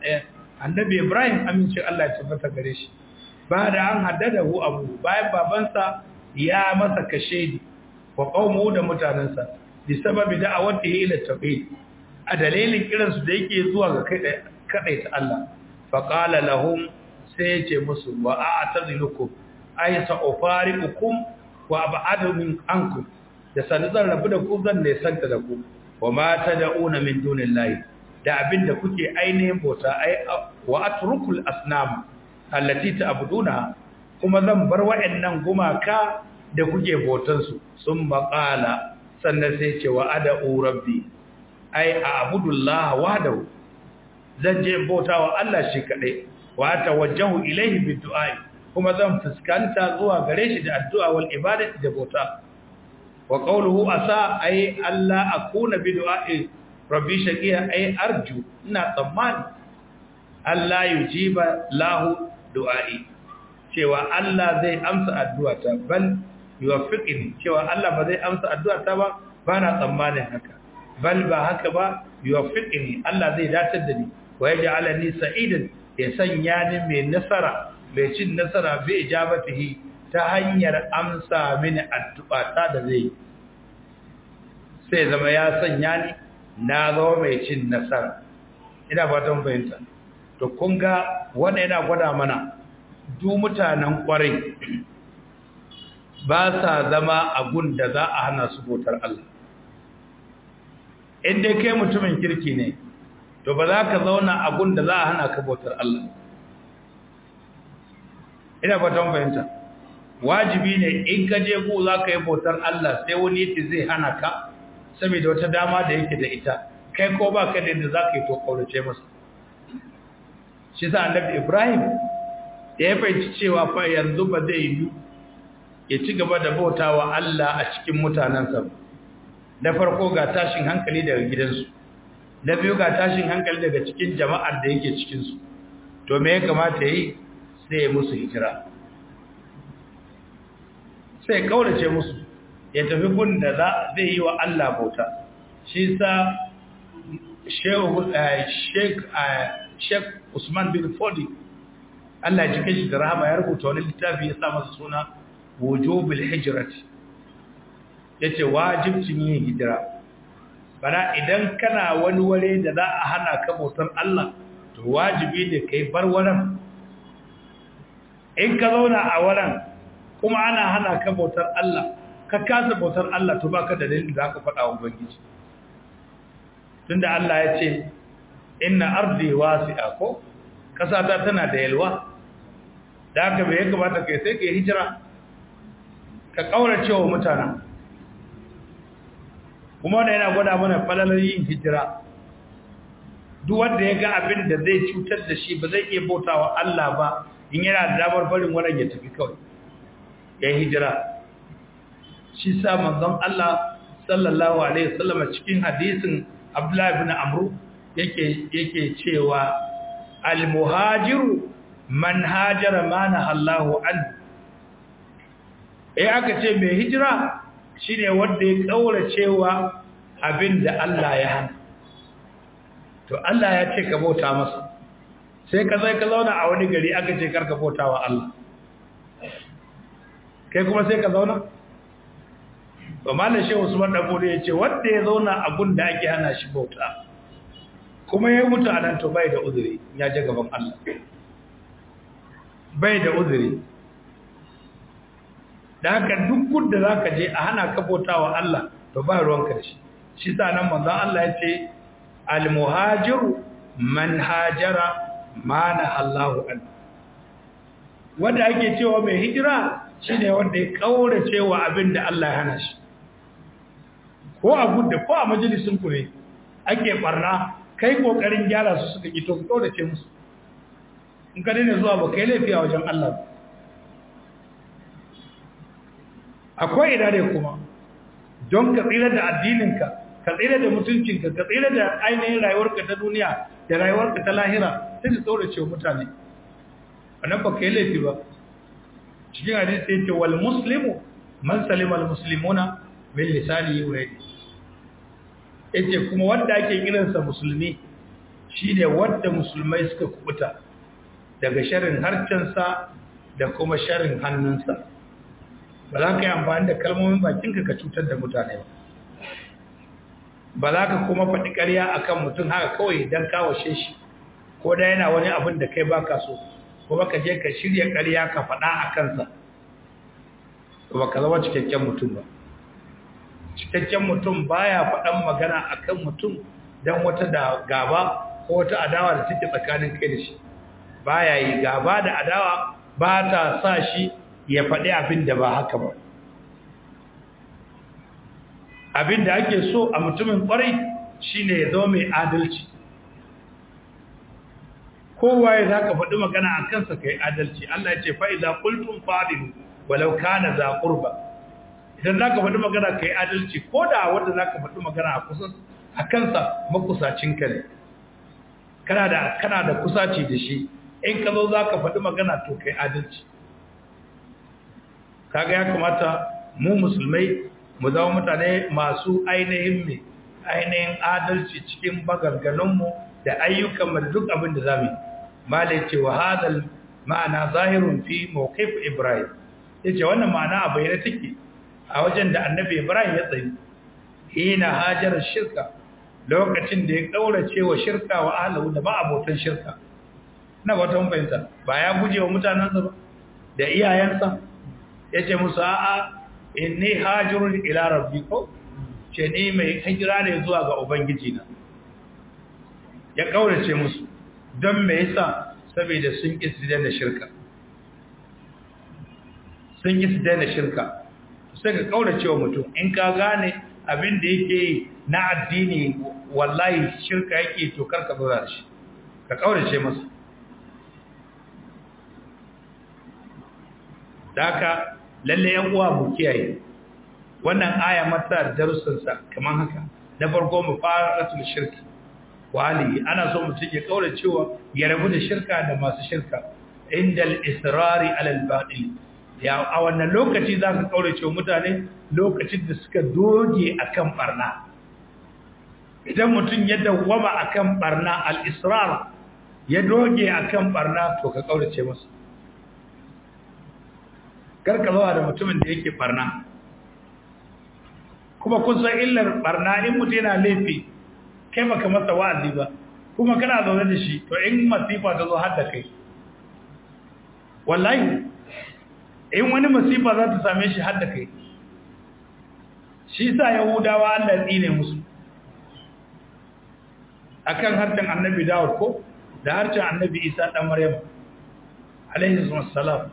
annabi ibrahim amince Allah ya tabbata gare shi ba da an haddada hu abu bayan babansa ya masa kashedi wa qaumu da mutanansa bi sababi da'awatihi ila tauhid a dalilin kiransu da yake zuwa ga kai ta Allah fa qala lahum sai yace musu wa a'tazilukum ay sa'ufariqukum wa ab'adu min ankum da sanin zan rabu da ku zan ne santa da ku wa ma tad'una min dunillahi da abinda kuke ainihin bauta ai wa atrukul asnam allati ta'buduna kuma zan bar wa'annan gumaka da kuke bautan su sun baqala sannan sai ce wa ad'u rabbi ai a'budullaha wahdahu zan je bautawa Allah shi kadai wa tawajjahu ilayhi bid-du'a kuma zan fuskanta zuwa gare shi da addu'a wal ibadati da bauta wa qawluhu asa ay alla akuna bi du'a'i rabbi shaqiya ay arju ina tsammani Allah yujiba lahu du'a'i cewa Allah zai amsa addu'ata bal yuwaffiqni cewa Allah ba zai amsa addu'ata ba bana tsammanin haka bal ba haka ba yuwaffiqni Allah zai datar da ni wa yaj'alani sa'idan ya sanya ni mai nasara mai cin nasara bi ijabatihi ta hanyar amsa mini addu'a ta da zai sai zama ya sanya ni na zama mai cin nasara ina fatan fahimta to kun ga wannan yana gwada mana duk mutanen kwarai ba sa zama a gun da za a hana su bautar Allah in dai kai mutumin kirki ne to ba za ka zauna a gun da za a hana ka bautar Allah ina fatan fahimta wajibi ne in ka je ku za ka yi bautar Allah sai wani yake zai hana ka saboda wata dama da yake da ita kai ko ba ka da yadda za ka yi to kaurace masa shi sa annabi Ibrahim da ya fahimci cewa fa yanzu ba zai yi ya ci gaba da bautawa Allah a cikin mutanensa na farko ga tashin hankali daga gidansu na biyu ga tashin hankali daga cikin jama'ar da yake cikinsu to me ya kamata yi sai ya musu hijira sai kaurace musu ya tafi gun da zai yi wa Allah bauta shi sa Sheikh Usman bin Fodi Allah ya cike shi da rahama ya rubuta wani littafi ya sa masa suna wujubul hijrati yace wajibcin yin hijira bana idan kana wani ware da za a hana ka bautar Allah to wajibi ne kai bar wurin in ka zauna a wurin kuma ana hana ka bautar Allah ka kasa bautar Allah to baka da dalilin da aka faɗa wa ubangiji tunda Allah ya ce inna ardi wasi'a ko kasa ta tana da yalwa da haka bai kamata kai sai kai hijira ka kaurace wa mutanen kuma wanda yana gwada mana falalar yin hijira duk wanda ya ga abin da zai cutar da shi ba zai iya bautawa Allah ba in yana da damar barin wannan ya tafi kawai ya hijira shi sa manzon Allah sallallahu alaihi wasallam cikin hadisin Abdullah ibn Amr yake yake cewa al-muhajiru man hajara ma nahallahu an eh aka ce mai hijira shine wanda ya kaura cewa abinda Allah ya hana to Allah ya ce ka bauta masa sai ka zai ka zauna a wani gari aka ce karka bauta wa Allah kai kuma sai ka zauna to mallan shehu Usman dan Bode yace wanda ya zauna a gun da ake hana shi bauta kuma ya mutu a nan to bai da uzuri ya je gaban Allah bai da uzuri da haka duk gudda za ka je a hana ka bautawa Allah to ba ruwan karshe shi sa nan manzon Allah ya ce al-muhajiru man hajara mana Allahu an wanda ake cewa mai hijira shine wanda ya kaurace wa abin da Allah ya hana shi ko a gudda ko a majalisin ku ne ake barna kai kokarin gyara su suka ki to ka kaurace musu in ka daina zuwa ba kai laifi a wajen Allah akwai idare kuma don ka tsira da addininka ka tsira da mutuncinka ka tsira da ainihin rayuwarka ta duniya da rayuwarka ta lahira sai ka kaurace mutane wannan ba kai laifi ba cikin hadisi yace wal muslimu man salima al muslimuna min lisanihi wa yadihi yace kuma wanda ake kiransa musulmi shine wanda musulmai suka kubuta daga sharrin harcensa da kuma sharrin hannunsa ba za ka yi amfani da kalmomin bakinka ka cutar da mutane ba ba za ka kuma faɗi ƙarya akan mutum haka kawai don kawashe shi ko da yana wani abin da kai baka so kuma ka je ka shirya ƙarya ka faɗa a kansa ba ka zama cikakken mutum ba cikakken mutum baya faɗan magana akan mutum don wata da gaba ko wata adawa da take tsakanin kai da shi baya yi gaba da adawa ba ta sa shi ya faɗi abin da ba haka ba abin da ake so a mutumin ƙwarai shine ya zo mai adalci kowa ya za ka faɗi magana a kansa ka yi adalci Allah ya ce fa'iza kultun faɗin walau kana za ƙurba idan za ka faɗi magana ka yi adalci ko da wanda za ka faɗi magana a kansa makusacinka ne kana da kusaci da shi in ka zo za ka faɗi magana to ka yi adalci kaga ya kamata mu musulmai mu zama mutane masu ainihin mai ainihin adalci cikin baganganunmu da ayyukanmu da duk abin da za mu yi malai ce wa hadal ma'ana zahirun fi mawqif ibrahim yace wannan ma'ana a bayyane take a wajen da annabi ibrahim ya tsayi hina hajar shirka lokacin da ya kaurace wa shirka wa ahlahu da ba abotan shirka na wata mun fahimta ba ya guje wa mutanansa ba da iyayensa yace musu a'a inni hajirun ila rabbi ko ce ni mai hijira ne zuwa ga ubangiji na ya kaurace musu don me yasa saboda sun ki su daina shirka sun ki su daina shirka sai ka kaurace wa mutum in ka gane abin da yake na addini wallahi shirka yake to karka zo da shi ka kaurace masa daka lalle yan uwa mu kiyaye wannan aya mata darussan sa kaman haka na farko mu fara rasul shirki wali ana so mutum ya kaura cewa ya rabu da shirka da masu shirka indal israri alal batil ya a wannan lokaci za ka kaura cewa mutane lokacin da suka doge akan barna idan mutum ya dawwama akan barna al israr ya doge akan barna to ka kaurace masa karka zawa da mutumin da yake barna kuma kun san illar barna in mutum yana laifi kai baka masa wa'azi ba kuma kana zaune da shi to in masifa ta zo har da kai wallahi in wani masifa za ta same shi har da kai shi sa yahudawa Allah ya tsine musu akan harshen annabi Dawud ko da harshen annabi Isa dan Maryam alaihi wassalam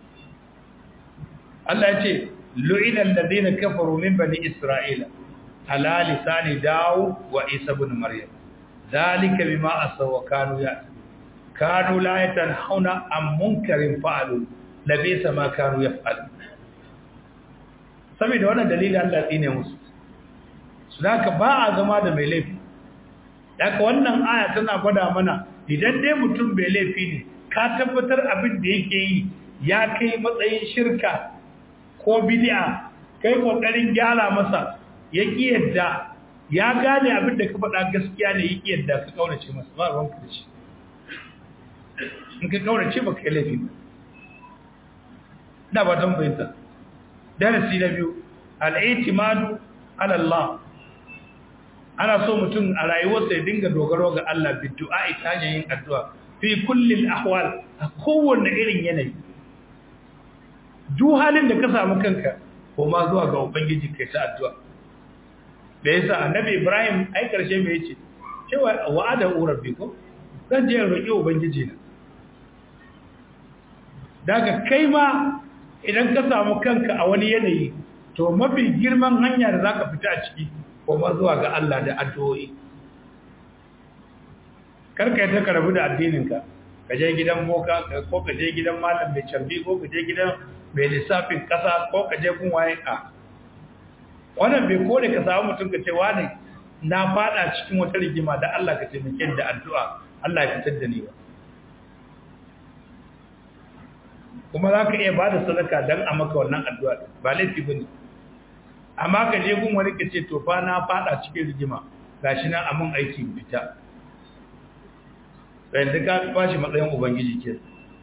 Allah ya ce lu'inal ladina kafaru min bani isra'ila ala lisani daud wa isa ibn maryam zalika bima asaw kanu ya kanu la yatanhauna an munkarin fa'alu labisa ma kanu yaf'alu saboda wannan dalili Allah tsine musu su haka ba a zama da mai laifi haka wannan aya tana gwada mana idan dai mutum bai laifi ne ka tabbatar abin da yake yi ya kai matsayin shirka ko bid'a kai kokarin gyara masa ya ki yadda ya gane abin da ka faɗa gaskiya ne ya ki yadda ka kaurace masa ba ruwanka da shi in ka kaurace ba kai laifi ba da ba don bayyanta darasi na biyu al'itimadu ala Allah ana so mutum a rayuwarsa ya dinga dogaro ga Allah bi du'a ta hanyar yin addu'a fi kulli ahwal a kowanne irin yanayi duk halin da ka samu kanka ko ma zuwa ga ubangiji kai ta addu'a da yasa annabi ibrahim ai karshe me yace cewa wa'ada rabbi ko zan je roƙi ubangiji na daga kai ma idan ka samu kanka a wani yanayi to mafi girman hanya da zaka fita a ciki ko ma zuwa ga Allah da addu'o'i karka ta karabu da addininka ka je gidan boka ko ka je gidan malam mai cambi ko ka je gidan mai lissafin kasa ko ka je kun waye a wannan bai kore ka samu mutum ka ce wani na fada cikin wata rigima da Allah ka taimake da addu'a Allah ya fitar da ni ba kuma za ka iya ba da sadaka don a maka wannan addu'a ba laifi ba ne amma ka je gun wani ka ce to fa na fada cikin rigima ga shi nan amin aiki fita yanzu ka ba shi matsayin ubangiji ke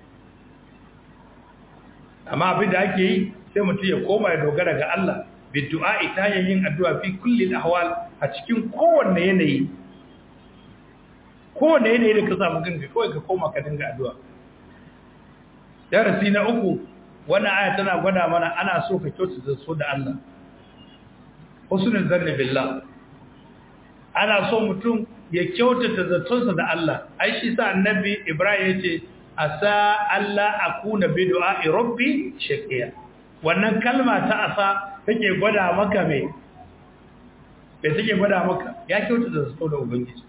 amma abin da ake yi sai mutum ya koma ya dogara ga Allah bi du'a ita yin addu'a fi kulli ahwal a cikin kowanne yanayi kowanne yanayi da ka samu kanka kawai ka koma ka dinga addu'a darasi na uku wannan aya tana gwada mana ana so ka kyautata so da Allah husnul zanni billah ana so mutum ya kyautata zatonsa da Allah ai shi sa annabi Ibrahim yace asa Allah akuna bi du'a'i rabbi shaqiya wannan kalma ta asa take gwada maka me bai take gwada maka ya kyautata zato da ubangiji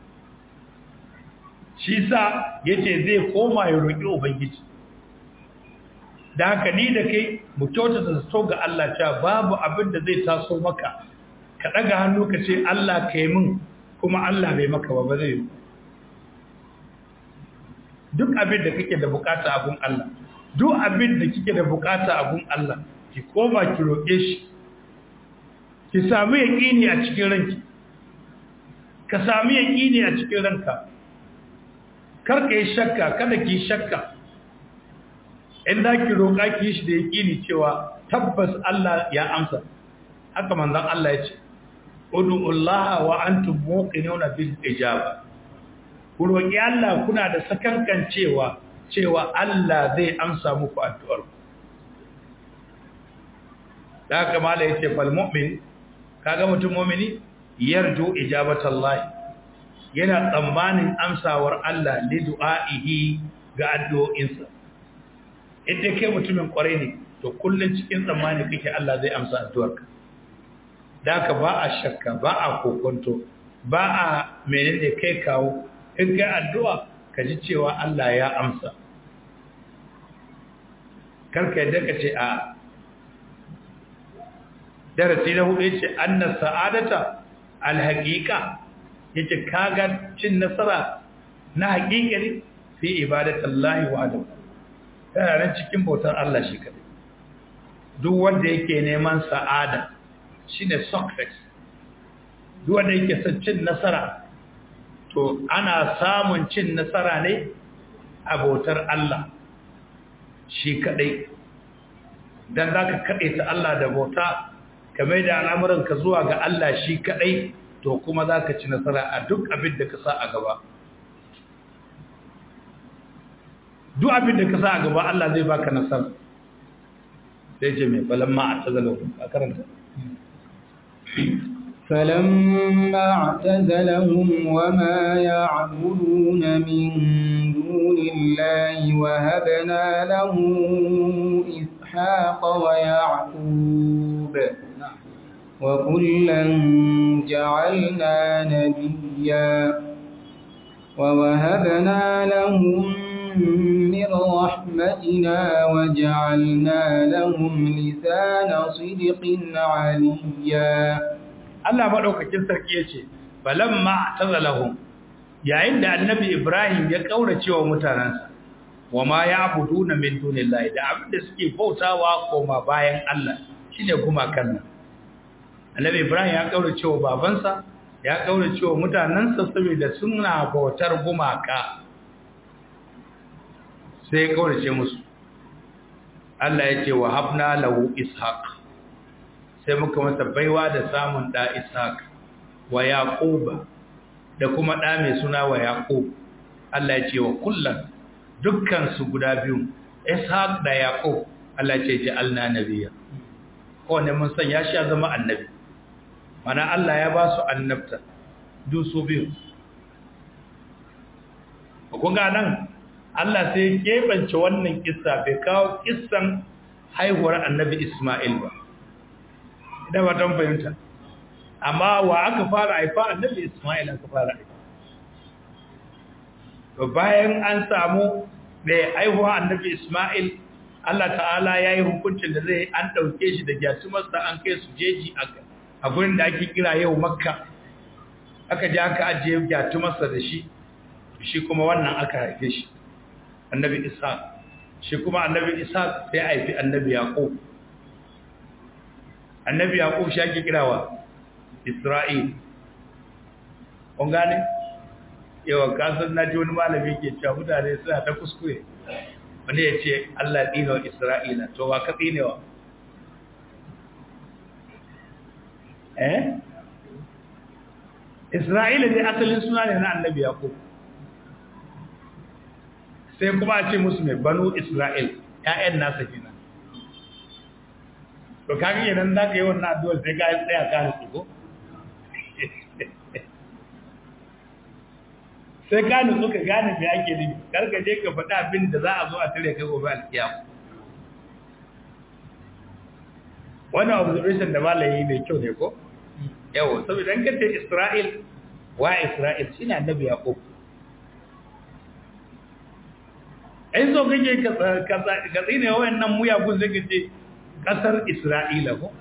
shi sa yace zai koma ya roki ubangiji da haka ni da kai mu kyautata zato ga Allah cewa babu abin da zai taso maka ka daga hannu ka ce Allah ka yi min kuma Allah bai maka ba ba zai yi duk abin da kake da bukata a gun Allah duk abin da kike da bukata a gun Allah ki koma ki roƙe shi ki samu yaqini a cikin ranki ka samu yaqini a cikin ranka kar ka yi shakka kada ki shakka in da ki roƙa ki shi da yaƙini cewa tabbas Allah ya amsa haka manzon Allah ya ce ud'ullaha wa antum muqinuna bil ijaba ku roƙi Allah kuna da sakankan cewa cewa Allah zai amsa muku addu'ar da haka mala yace fal mu'min kaga mutum mu'mini yarju ijabatallahi yana tsammanin amsawar Allah li du'a'ihi ga addu'o'insa idan kai mutumin kwarai ne to kullun cikin tsammani kake Allah zai amsa addu'arka daka ba a shakka ba a kokonto ba a menene kai kawo in kai addu'a ka ji cewa Allah ya amsa karka yadda ka ce a darasi na hudu yace anna sa'adata alhaqiqa yace kaga cin nasara na haƙiƙari fi ibadatallahi wa'adahu tana nan cikin bautar Allah shi kadai duk wanda yake neman sa'ada shine success duk wanda yake son cin nasara to ana samun cin nasara ne a bautar Allah shi kadai dan zaka kade ta Allah da bauta kamar da al'amuranka zuwa ga Allah shi kadai to kuma zaka ci nasara a duk abin da ka sa a gaba duk abin da ka sa a gaba Allah zai baka nasara sai ce mai falamma a tazalahu a karanta فلما اعتزلهم وما يعبدون من دون الله وهبنا له إسحاق ويعقوب وكلا جعلنا نبيا ووهبنا لهم من رحمتنا وجعلنا لهم لسان صدق عليا Allah madaukakin sarki yace balamma tazalahum yayin da annabi Ibrahim ya kaurace wa mutanansa wama ya'buduna min dunillahi da abin da suke bautawa koma bayan Allah shine gumakan nan annabi Ibrahim ya kaurace wa babansa ya kaurace wa mutanansa saboda suna bautar gumaka sai ya kaurace musu Allah ya ce wa habna lahu ishaq sai muka masa baiwa da samun da ishaq wa yaquba da kuma da mai suna wa yaqub Allah ya ce wa kullum dukkan su guda biyu ishaq da yaqub Allah ya ce ja'alna nabiyya ko ne mun san ya sha zama annabi mana Allah ya ba su annabta duk su biyu kun ga nan Allah sai ya kebance wannan kissa bai kawo kissan haihuwar annabi Ismail ba da watan fahimta amma wa aka fara haifa annabi Ismail aka fara haifa to bayan an samu da haihuwa annabi Ismail Allah ta'ala ya yi hukuncin da zai an ɗauke shi da gyatumarsa an kai su jeji a gurin da ake kira yau makka aka ji aka ajiye gyatumarsa da shi shi kuma wannan aka haife shi annabi isa shi kuma annabi isa sai haifi annabi yaƙo annabi yaƙo shi ake kirawa isra'il kun gane yawan kasar na ji wani malami ke cewa mutane suna ta kuskure wani ya ce allah ɗinewa isra'ila to ba ka ɗinewa eh isra'ila dai asalin suna ne na annabi yaƙo sai kuma a ce musu mai banu isra'il ‘ya'yan nasa kenan to kaga idan za ka yi wannan addu'ar sai ka yi tsaya ka nutsu ko sai ka nutsu ka gane mai ake nufi karka je ka faɗa abin da za a zo a tare kai gobe alkiyama wannan observation da malayi mai kyau ne ko yawo saboda an kace isra'il wa isra'il shine annabi yaqub ai so kake ka ka tsine wayannan muyagun zai kace kasar isra'ila ko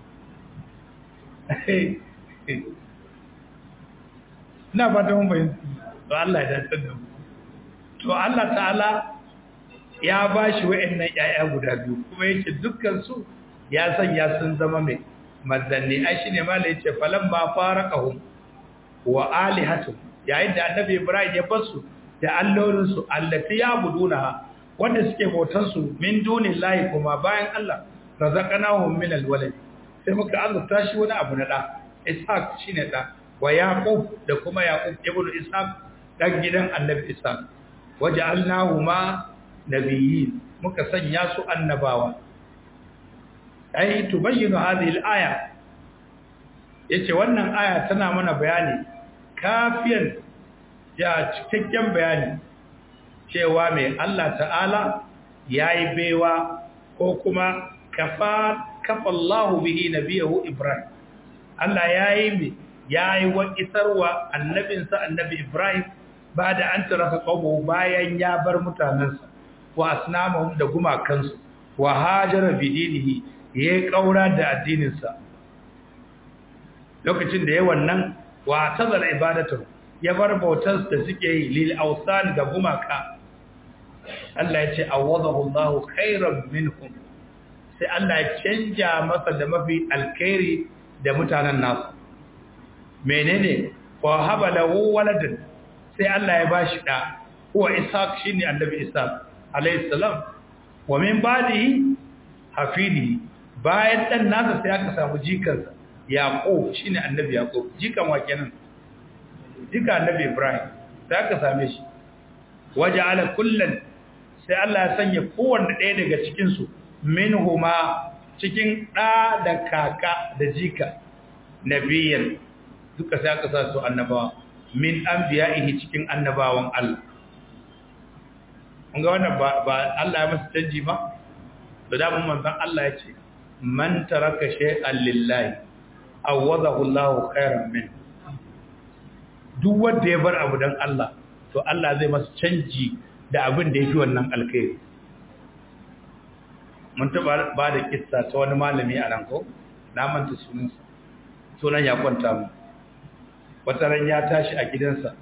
na fata mun bayyana to Allah ya dace da mu to Allah ta'ala ya bashi wayannan yaya guda biyu kuma yake dukkan su ya sanya sun zama mai manzanni ai shine mala yace falan ba faraqahum wa alihatu yayin da annabi ibrahim ya basu da allolin su allati yabuduna wanda suke bautan su min dunillahi kuma bayan Allah razaqnahum min alwalad sai muka azurta shi wani abu na da ishaq shine da wa yaqub da kuma yaqub ibnu ishaq dan gidan annabi ishaq waja'alnahuma nabiyyin muka sanya su annabawa ai tubayyinu hadhihi al-aya yace wannan aya tana mana bayani kafiyan ya cikakken bayani cewa mai Allah ta'ala yayi baiwa ko kuma kafa kafa Allah bihi nabiyahu Ibrahim Allah yayi mi yayi wa isarwa annabinsa annabi Ibrahim bada an taraka qawmu bayan ya bar mutanansa wa asnamahum da gumakansu wa hajara bidinihi ya yi ƙaura da addininsa lokacin da ya wannan wa tazar ibadatar ya bar bautar da suke yi lil ausan ga gumaka Allah ya ce awadahu Allahu khairan minhum sai Allah ya canja masa da mafi alkhairi da mutanen nasu menene wa haba lahu waladan sai Allah ya bashi da huwa ishaq shine annabi ishaq alayhi salam wa min ba'dihi hafidi bayan dan nasa sai aka samu jikansa yaqub shine annabi yaqub jikan wa kenan jika annabi ibrahim sai aka same shi waja'ala kullan sai Allah ya sanya kowanne ɗaya daga cikin su minhuma cikin ɗa da kaka da jika nabiyan duka sai aka sa su annabawa min anbiya'ihi cikin annabawan Allah kun ga wannan ba Allah ya masa canji ba to da mun manzon Allah ya ce man taraka shay'an lillahi awadahu Allahu khairan min duk wanda ya bar abu dan Allah to Allah zai masa canji da abin da yafi wannan alkhairi mun taba ba da kissa ta wani malami a nan ko na manta sunansa sunan ya kwanta mu wata ran ya tashi a gidansa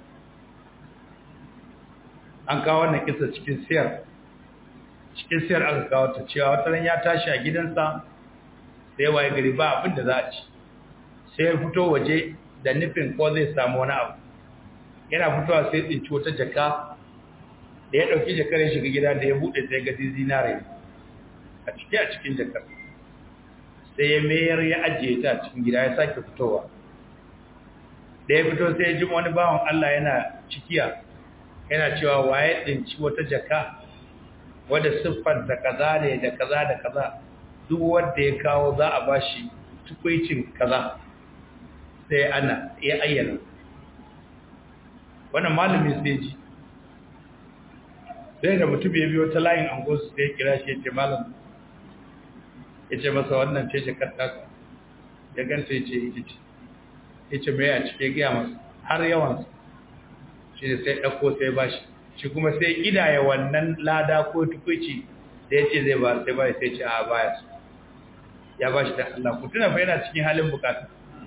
an kawo wannan kissa cikin siyar cikin siyar aka kawo ta cewa wata ran ya tashi a gidansa sai waye gari ba abin da za a ci sai ya fito waje da nufin ko zai samu wani abu yana fitowa sai tsinci wata jaka da ya ɗauki jakar ya shiga gida da ya buɗe sai ga zinare a ciki a cikin jakar sai ya mayar ya ajiye ta a cikin gida ya sake fitowa da ya fito sai ya ji wani bawan Allah yana cikiya yana cewa waye dinci wata jaka wadda siffar da kaza ne da kaza da kaza duk wanda ya kawo za a bashi tukwicin kaza sai ana ya ayyana wannan malami sai ji sai da mutum ya biyo ta layin angosu sai ya kira shi ya ce malam ya ce masa wannan ce jakar taka ya ganta ya ce ita ce ya ce mai a cike gaya masa har yawansa shi ne sai ɗauko sai ba shi shi kuma sai idaya wannan lada ko tukwici da ya ce zai ba sai ba sai ce a baya su ya ba shi da Allah ku tuna fa yana cikin halin bukata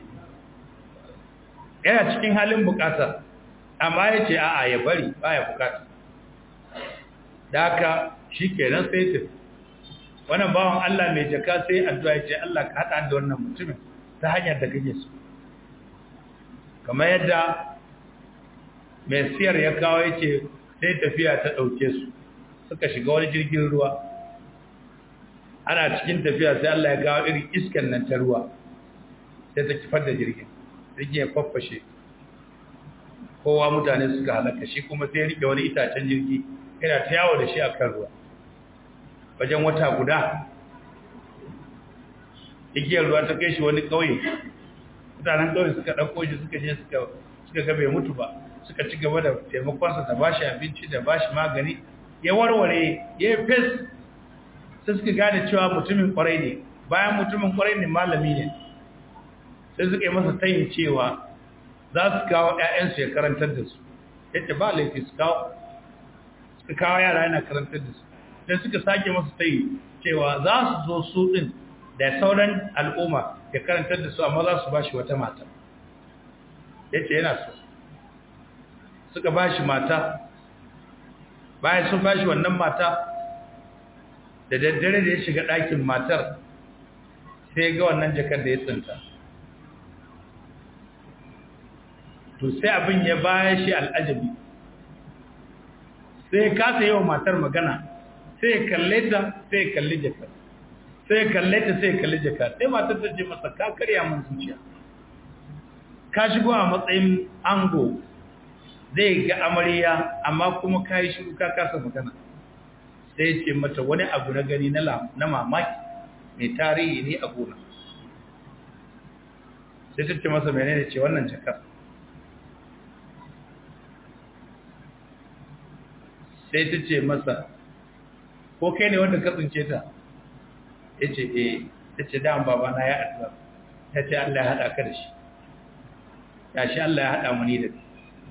yana cikin halin bukata amma ya ce a'a ya bari baya bukata da haka shi kenan sai tafi wannan bawan Allah mai jaka sai addu'a ya ce Allah ka haɗa da wannan mutumin ta hanyar da kake so kamar yadda mai siyar ya kawo ya ce sai tafiya ta ɗauke su suka shiga wani jirgin ruwa ana cikin tafiya sai Allah ya kawo irin iskan nan ta ruwa sai ta kifar da jirgin jirgin ya faffashe kowa mutane suka halaka shi kuma sai ya rike wani itacen jirgi yana ta yawo da shi a kan ruwa wajen wata guda igiyar ruwa ta kai shi wani ƙauye mutanen ƙauye suka ɗauko shi suka je suka ga bai mutu ba suka ci gaba da taimakonsa da bashi abinci da bashi magani ya warware ya yi fes sai suka gane cewa mutumin kwarai ne bayan mutumin kwarai ne malami ne sai suka yi masa tayin cewa za su kawo 'ya'yansu ya karantar da su yadda ba laifi su kawo suka kawo yara yana karantar da su sai suka sake masa tayi cewa za su zo su ɗin da sauran al'umma ya karantar da su amma za su ba shi wata mata yace yana so suka ba shi mata bayan sun ba shi wannan mata da daddare da ya shiga ɗakin matar sai ga wannan jakar da ya tsinta to sai abin ya baya shi al'ajabi sai ya kasa yi wa matar magana sai ya kalle ta sai ya kalli jakar sai ya kalle ta sai ya kalli jakar sai matar ta ce masa ka karya min zuciya ka shigo a matsayin ango zai ga amarya amma kuma ka yi shiru ka kasa magana sai ce mata wani abu na gani na mamaki mai tarihi ne a gona sai ta ce masa menene ce wannan jakar sai ta ce masa ko kai ne wanda ka tsince ta ya ce eh ta ce da'an babana ya addu'a ta ce Allah ya haɗa ka da shi ya shi Allah ya haɗa mu ni da shi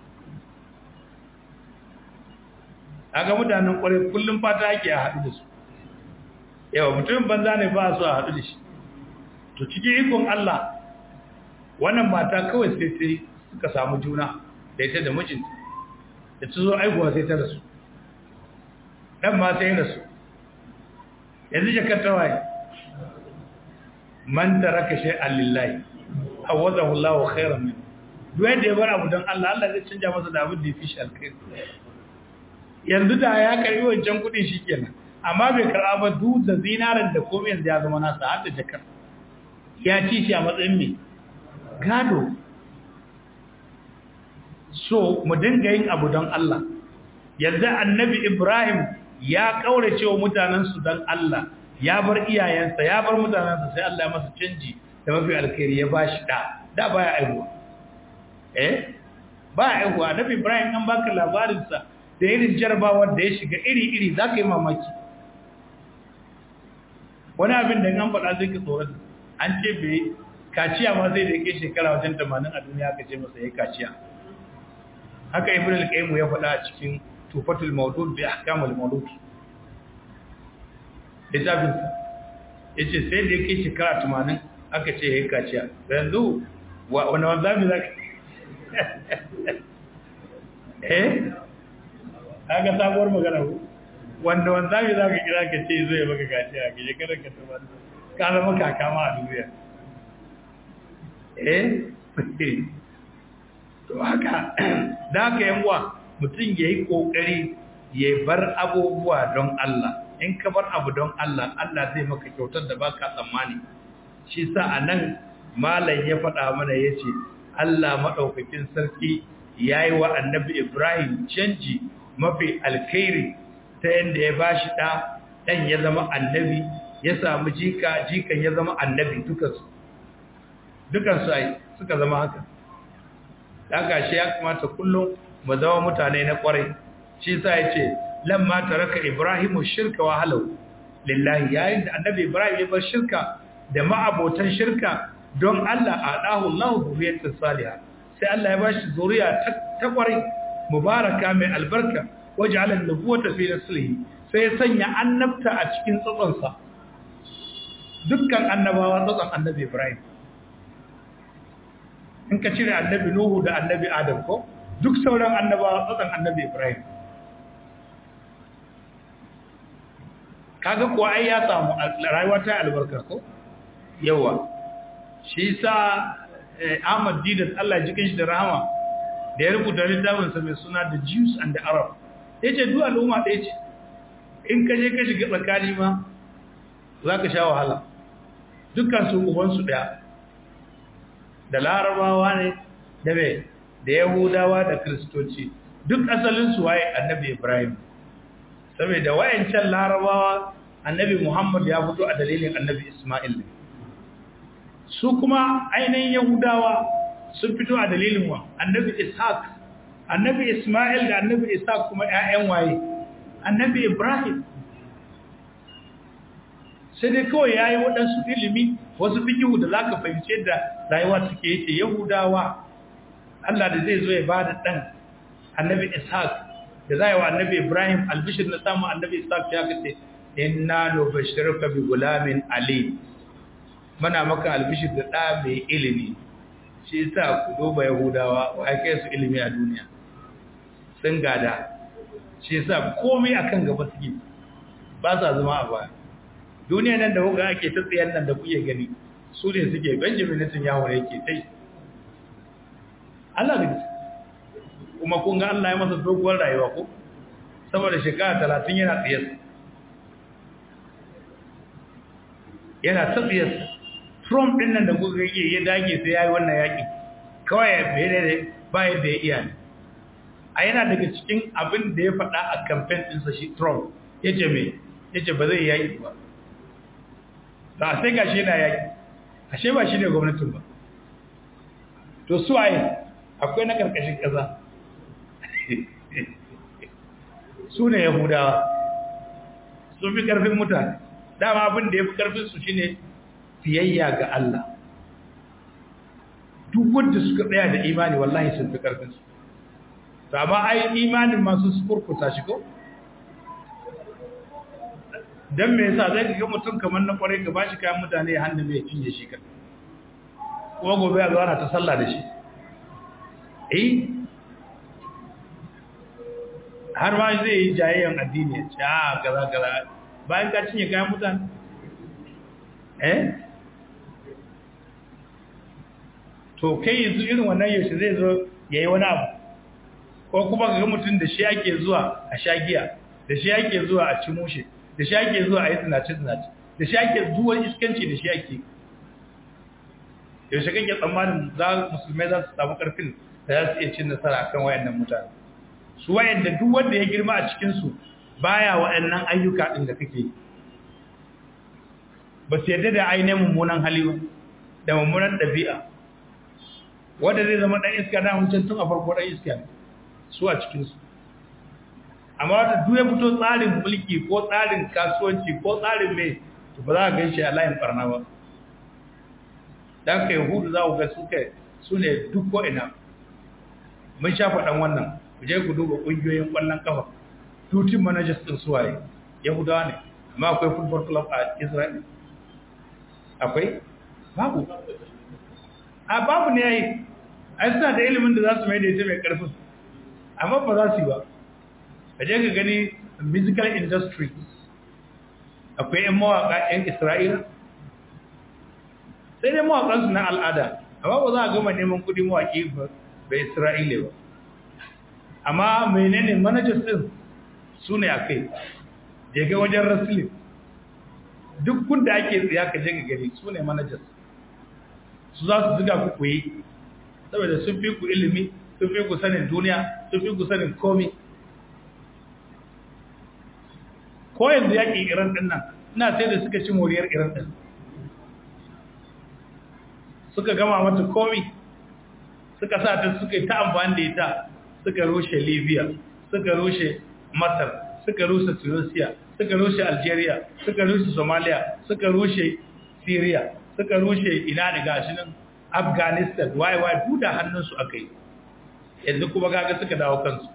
aga mutanen kwarai kullum fata ake a haɗu da su yawa mutum banza ne ba su a haɗu da shi to cikin ikon Allah wannan mata kawai sai sai suka samu juna da ita da mijinta da ta zo aihuwa sai ta rasu ɗan ma sai rasu yanzu jakar ta waye man taraka shay'an lillahi awadahu Allahu khairan min duk yadda ya bar abu don Allah Allah zai canja masa da abin da ya fi shi alkhairi yanzu da ya karbi wancan kudin shi kenan amma bai karba ba duk da zinarin da komai yanzu ya zama nasa har da jakar ya ci shi a matsayin mai gado so mu dinga yin abu don Allah yanzu annabi Ibrahim ya kaurace wa mutanensu don Allah ya bar iyayensa ya bar mutanensa sai Allah ya masa canji da mafi alkhairi ya bashi da da baya aihuwa eh ba aihuwa annabi Ibrahim an baka labarinsa da irin jarabawar da ya shiga iri-iri za ka yi mamaki wani abin da an faɗa zai ka tsoron an ce bai kaciya ma zai da yake shekara wajen tamanin a duniya ka ce masa ya kaciya haka ibn al-qayyim ya faɗa a cikin tufatul mawdud bi ahkamul mawlud littafin sa yace sai da yake shekara tamanin aka ce ya kaciya yanzu wani wanzami za ka eh kaga sabuwar magana ku wanda wanda mai za ka kira ka ce zai maka gaci a gaje kada ka taba ka zama kaka ma a duniya eh to haka da haka yan uwa mutum ya yi kokari ya bar abubuwa don Allah in ka bar abu don Allah Allah zai maka kyautar da baka tsammani shi sa anan malam ya faɗa mana yace Allah madaukakin sarki yayi wa annabi Ibrahim canji mafi alkhairi ta yadda ya ba shi ɗa ɗan ya zama annabi ya samu jika jikan ya zama annabi dukansu dukansu ai suka zama haka daga shi ya kamata kullum mu zama mutane na kwarai shi sa ya ce lamma taraka ibrahimu shirka wa halau lillahi yayin da annabi ibrahim ya bar shirka da ma'abotan shirka don Allah a dahu Allah zuriyatan salihah sai Allah ya bashi zuriya ta kwarai mubaraka mai albarka waj'ala an-nubuwata fi naslihi sai ya sanya annabta a cikin tsatsonsa dukkan annabawa tsatson annabi Ibrahim in ka cire annabi Nuhu da annabi Adam ko duk sauran annabawa tsatson annabi Ibrahim kaga kuwa ai ya samu rayuwa ta albarka ko yawa shi sa Ahmad Didat Allah jikin shi da rahama da ya rubuta littafinsa mai suna The Jews and the Arab yace duk al'umma ɗaya ce in ka je ka shiga tsakani ma za ka sha wahala dukkan su ubansu ɗaya da larabawa ne da mai da yahudawa da kristoci duk asalinsu waye annabi ibrahim saboda wayancan larabawa annabi muhammad ya fito a dalilin annabi ismail ne su kuma ainihin yahudawa sun fito a dalilin wa annabi ishaq annabi ismail da annabi ishaq kuma 'ya'yan waye annabi ibrahim sai dai kawai ya yi waɗansu ilimi wasu fikihu da za ka fahimce da rayuwa suke yake yahudawa Allah da zai zo ya ba da ɗan annabi ishaq da za yi wa annabi ibrahim albishir na samun annabi ishaq ya kace inna no bashiruka bi gulamin ali mana maka albishir da ɗa mai ilimi shi yasa ku duba yahudawa wa kai su ilimi a duniya sun gada shi yasa komai akan gaba suke ba sa zama a baya duniya nan da kuka ake ta tsayen nan da kuke gani su ne suke benjamin netanyahu ne yake tai Allah ne kuma kun ga Allah ya masa doguwar rayuwa ko saboda shekara talatin yana tsaye yana ta tsaye Trump din nan da kuka yake ya dage sai yayi wannan yaki kawai ya fere ba yadda ya iya ne a yana daga cikin abin da ya faɗa a campaign ɗinsa shi Trump yace me yace ba zai yaki ba ba sai gashi yana yaki ashe ba shi ne gwamnatin ba to su waye akwai na karkashin ƙasa su ne yahudawa sun fi ƙarfin mutane dama abin da ya fi ƙarfinsu shi ne fiyayya ga Allah duk wadda suka tsaya da imani wallahi sun fi ƙarfinsu amma ai imanin masu su kurkuta shi ko don me yasa zai ga mutum kamar na kwarai ka bashi kayan mutane ya hannu mai cinye shi kan kuma gobe ya zuwa ta sallah da shi eh har ma zai yi jayayyan addini ya ce a gaza gaza bayan ka cinye kayan mutane eh to kai yanzu irin wannan yaushe zai zo ya yi wani abu ko kuma ga mutum da shi ake zuwa a shagiya da shi ake zuwa a ci mushe da shi ake zuwa a yi zinace-zinace da shi ake zuwa iskanci da shi ake yaushe kake tsammanin za musulmai za su samu karfin da za su iya cin nasara akan wayannan mutane su wayanda duk wanda ya girma a cikinsu baya waɗannan ayyuka ɗin da kake ba su yadda da ainihin mummunan hali da mummunan ɗabi'a wanda zai zama ɗan iska na huncin tun a farko ɗan iska su a cikinsu amma wata duk ya fito tsarin mulki ko tsarin kasuwanci ko tsarin mai to ba za a gan shi a layin barna ba don ka yahudu za ku ga suka su ne duk ko'ina mun sha faɗan wannan ku je ku duba ƙungiyoyin ƙwallon ƙafa tutin managers ɗin suwaye yahudawa ne amma akwai football club a israel akwai babu a babu ne ya yi ai suna da ilimin da za su mai da ita mai ƙarfin amma ba za su yi ba ka je ka gani musical industry akwai 'yan mawaƙa 'yan isra'ila sai dai mawaƙansu na al'ada amma ba za a gama neman kudi mawaƙi ba isra'ila ba amma menene managers din su ne a kai je ga wajen wrestling duk kunda ake tsaya ka je ka gani su ne managers su za su zuga ku kuyi saboda sun fi ku ilimi sun fi ku sanin duniya sun fi ku sanin komi ko yanzu yaƙi iran ɗin nan ina sai da suka ci moriyar iran ɗin suka gama mata komi suka sa ta suka yi ta amfani da ita suka rushe libya suka rushe masar suka rushe tunisia suka rushe algeria suka rushe somalia suka rushe syria suka rushe ina da gashi nan afghanistan waye waye duda hannunsu aka yi yanzu kuma gaga suka dawo kansu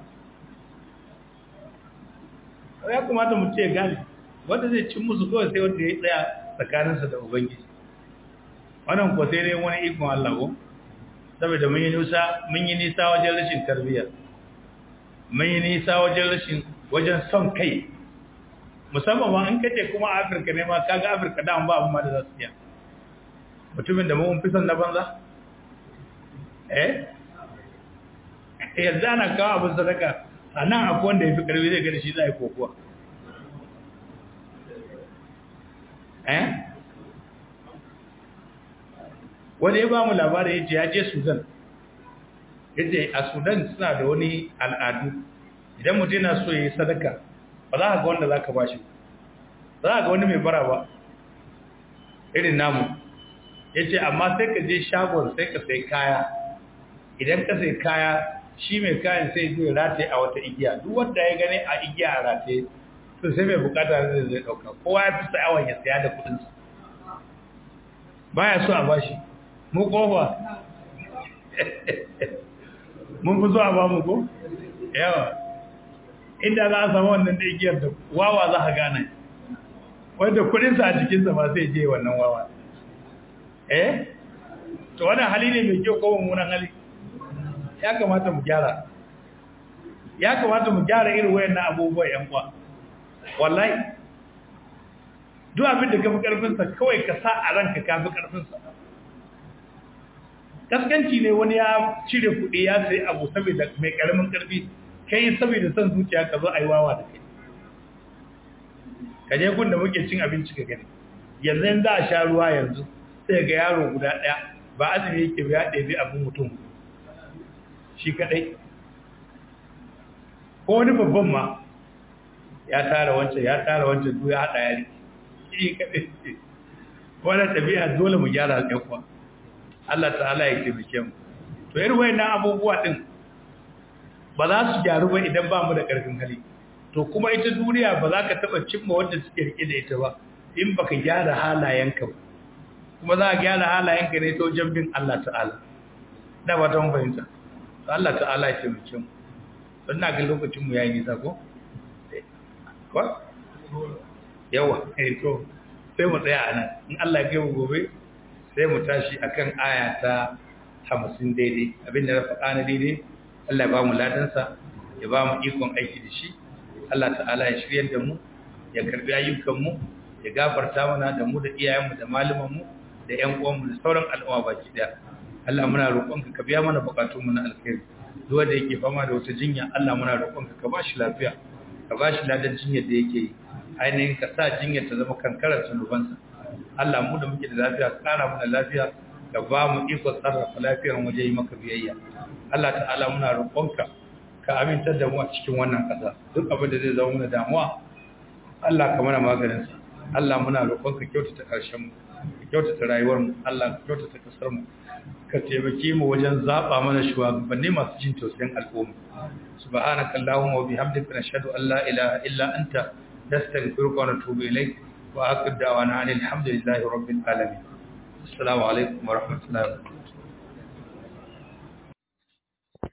ya kamata mu ce gani wanda zai cin musu kawai sai wanda ya tsaya tsakaninsa da ubangiji wannan ko sai dai wani ikon Allah ko saboda mun yi nisa mun yi nisa wajen rashin tarbiyya mun yi nisa wajen rashin wajen son kai musamman ma in kace kuma Afirka ne ma kaga Afirka da ba abun ma da za su iya mutumin da mun fi son na banza eh yanzu ana kawo abin sadaka a nan akwai wanda ya fi karfi zai gani shi za a yi kokowa eh wani ya ba mu labarai ya ce ya je sudan ya ce a sudan suna da wani al'adu idan mutum yana so ya yi sadaka ba za ka ga wanda za ka ba shi za ka ga wani mai bara ba irin namu ya ce amma sai ka je shagon sai ka sai kaya idan ka sai kaya shi mai kayan sai zai rataye a wata igiya duk wanda ya gane a igiya a rataye to sai mai bukata zai zai dauka kowa ya fi sa'awan ya saya da kudinsa baya so a bashi mu kofa mun fi so a ba mu ko yawa inda za a samu wannan da igiyar da wawa za a gane wanda kudinsa a jikinsa ba sai je wannan wawa eh to wannan hali ne mai kyau ko mummunan hali ya kamata mu gyara ya kamata mu gyara irin wayannan abubuwa yan kwa wallahi duk abin da kafi karfin sa kawai ka sa a ranka kafi karfin sa kaskanci ne wani ya cire kuɗi ya sai abu saboda mai karamin karfi kai saboda son zuciya ka zo ayi wawa da kai kaje gun da muke cin abinci ka gani yanzu za a sha ruwa yanzu sai ga yaro guda ɗaya ba azumi yake ba ya ɗebi abin mutum shi kaɗai ko wani babban ma ya tara wancan ya tara wancan duk ya haɗa yari shi kaɗai wannan ɗabi'a dole mu gyara ɗan kuwa Allah ta'ala ya taimake mu to irin wayannan abubuwa din ba za su gyaru ba idan ba mu da ƙarfin hali to kuma ita duniya ba za ka taɓa cimma wanda suke rike da ita ba in baka gyara halayenka ba kuma za a gyara halayenka ne ta wajen bin Allah ta'ala da ba ta fahimta Allah ta'ala ya taimake mu don na ga lokacin mu yayi nisa ko ko yawa eh to sai mu tsaya anan in Allah ya kai mu gobe sai mu tashi akan aya ta 50 daidai abinda na faɗa na daidai Allah ya ba mu ladansa ya ba mu ikon aiki da shi Allah ta'ala ya shiryar da mu ya karbi ayyukan mu ya gafarta mana da mu da iyayenmu da malamanmu da ƴan uwanmu da sauran al'umma baki daya Allah muna roƙonka ka biya mana bukatun mu na alkhairi duk wanda yake fama da wata jinya Allah muna roƙonka ka bashi lafiya ka bashi ladan jinyar da yake yi ainihin ka sa jinyar ta zama kankarar zunubansa Allah mu da muke da lafiya ka ƙara mana lafiya ka ba mu iko sarrafa lafiyar waje yi maka biyayya Allah ta'ala muna roƙonka ka amintar da mu a cikin wannan ƙasa duk abin da zai zama mana damuwa Allah ka mana maganin sa Allah muna roƙonka kyautata ƙarshen mu kyautata rayuwar mu Allah ka kyautata kasar mu ka taimake mu wajen zaba mana shugabanni masu jin tausayin al'umma subhanaka allahumma wa bihamdika nashhadu an la ilaha illa anta nastaghfiruka wa natubu ilayk wa aqid da'wana alhamdulillahi rabbil alamin assalamu alaikum wa rahmatullahi wa barakatuh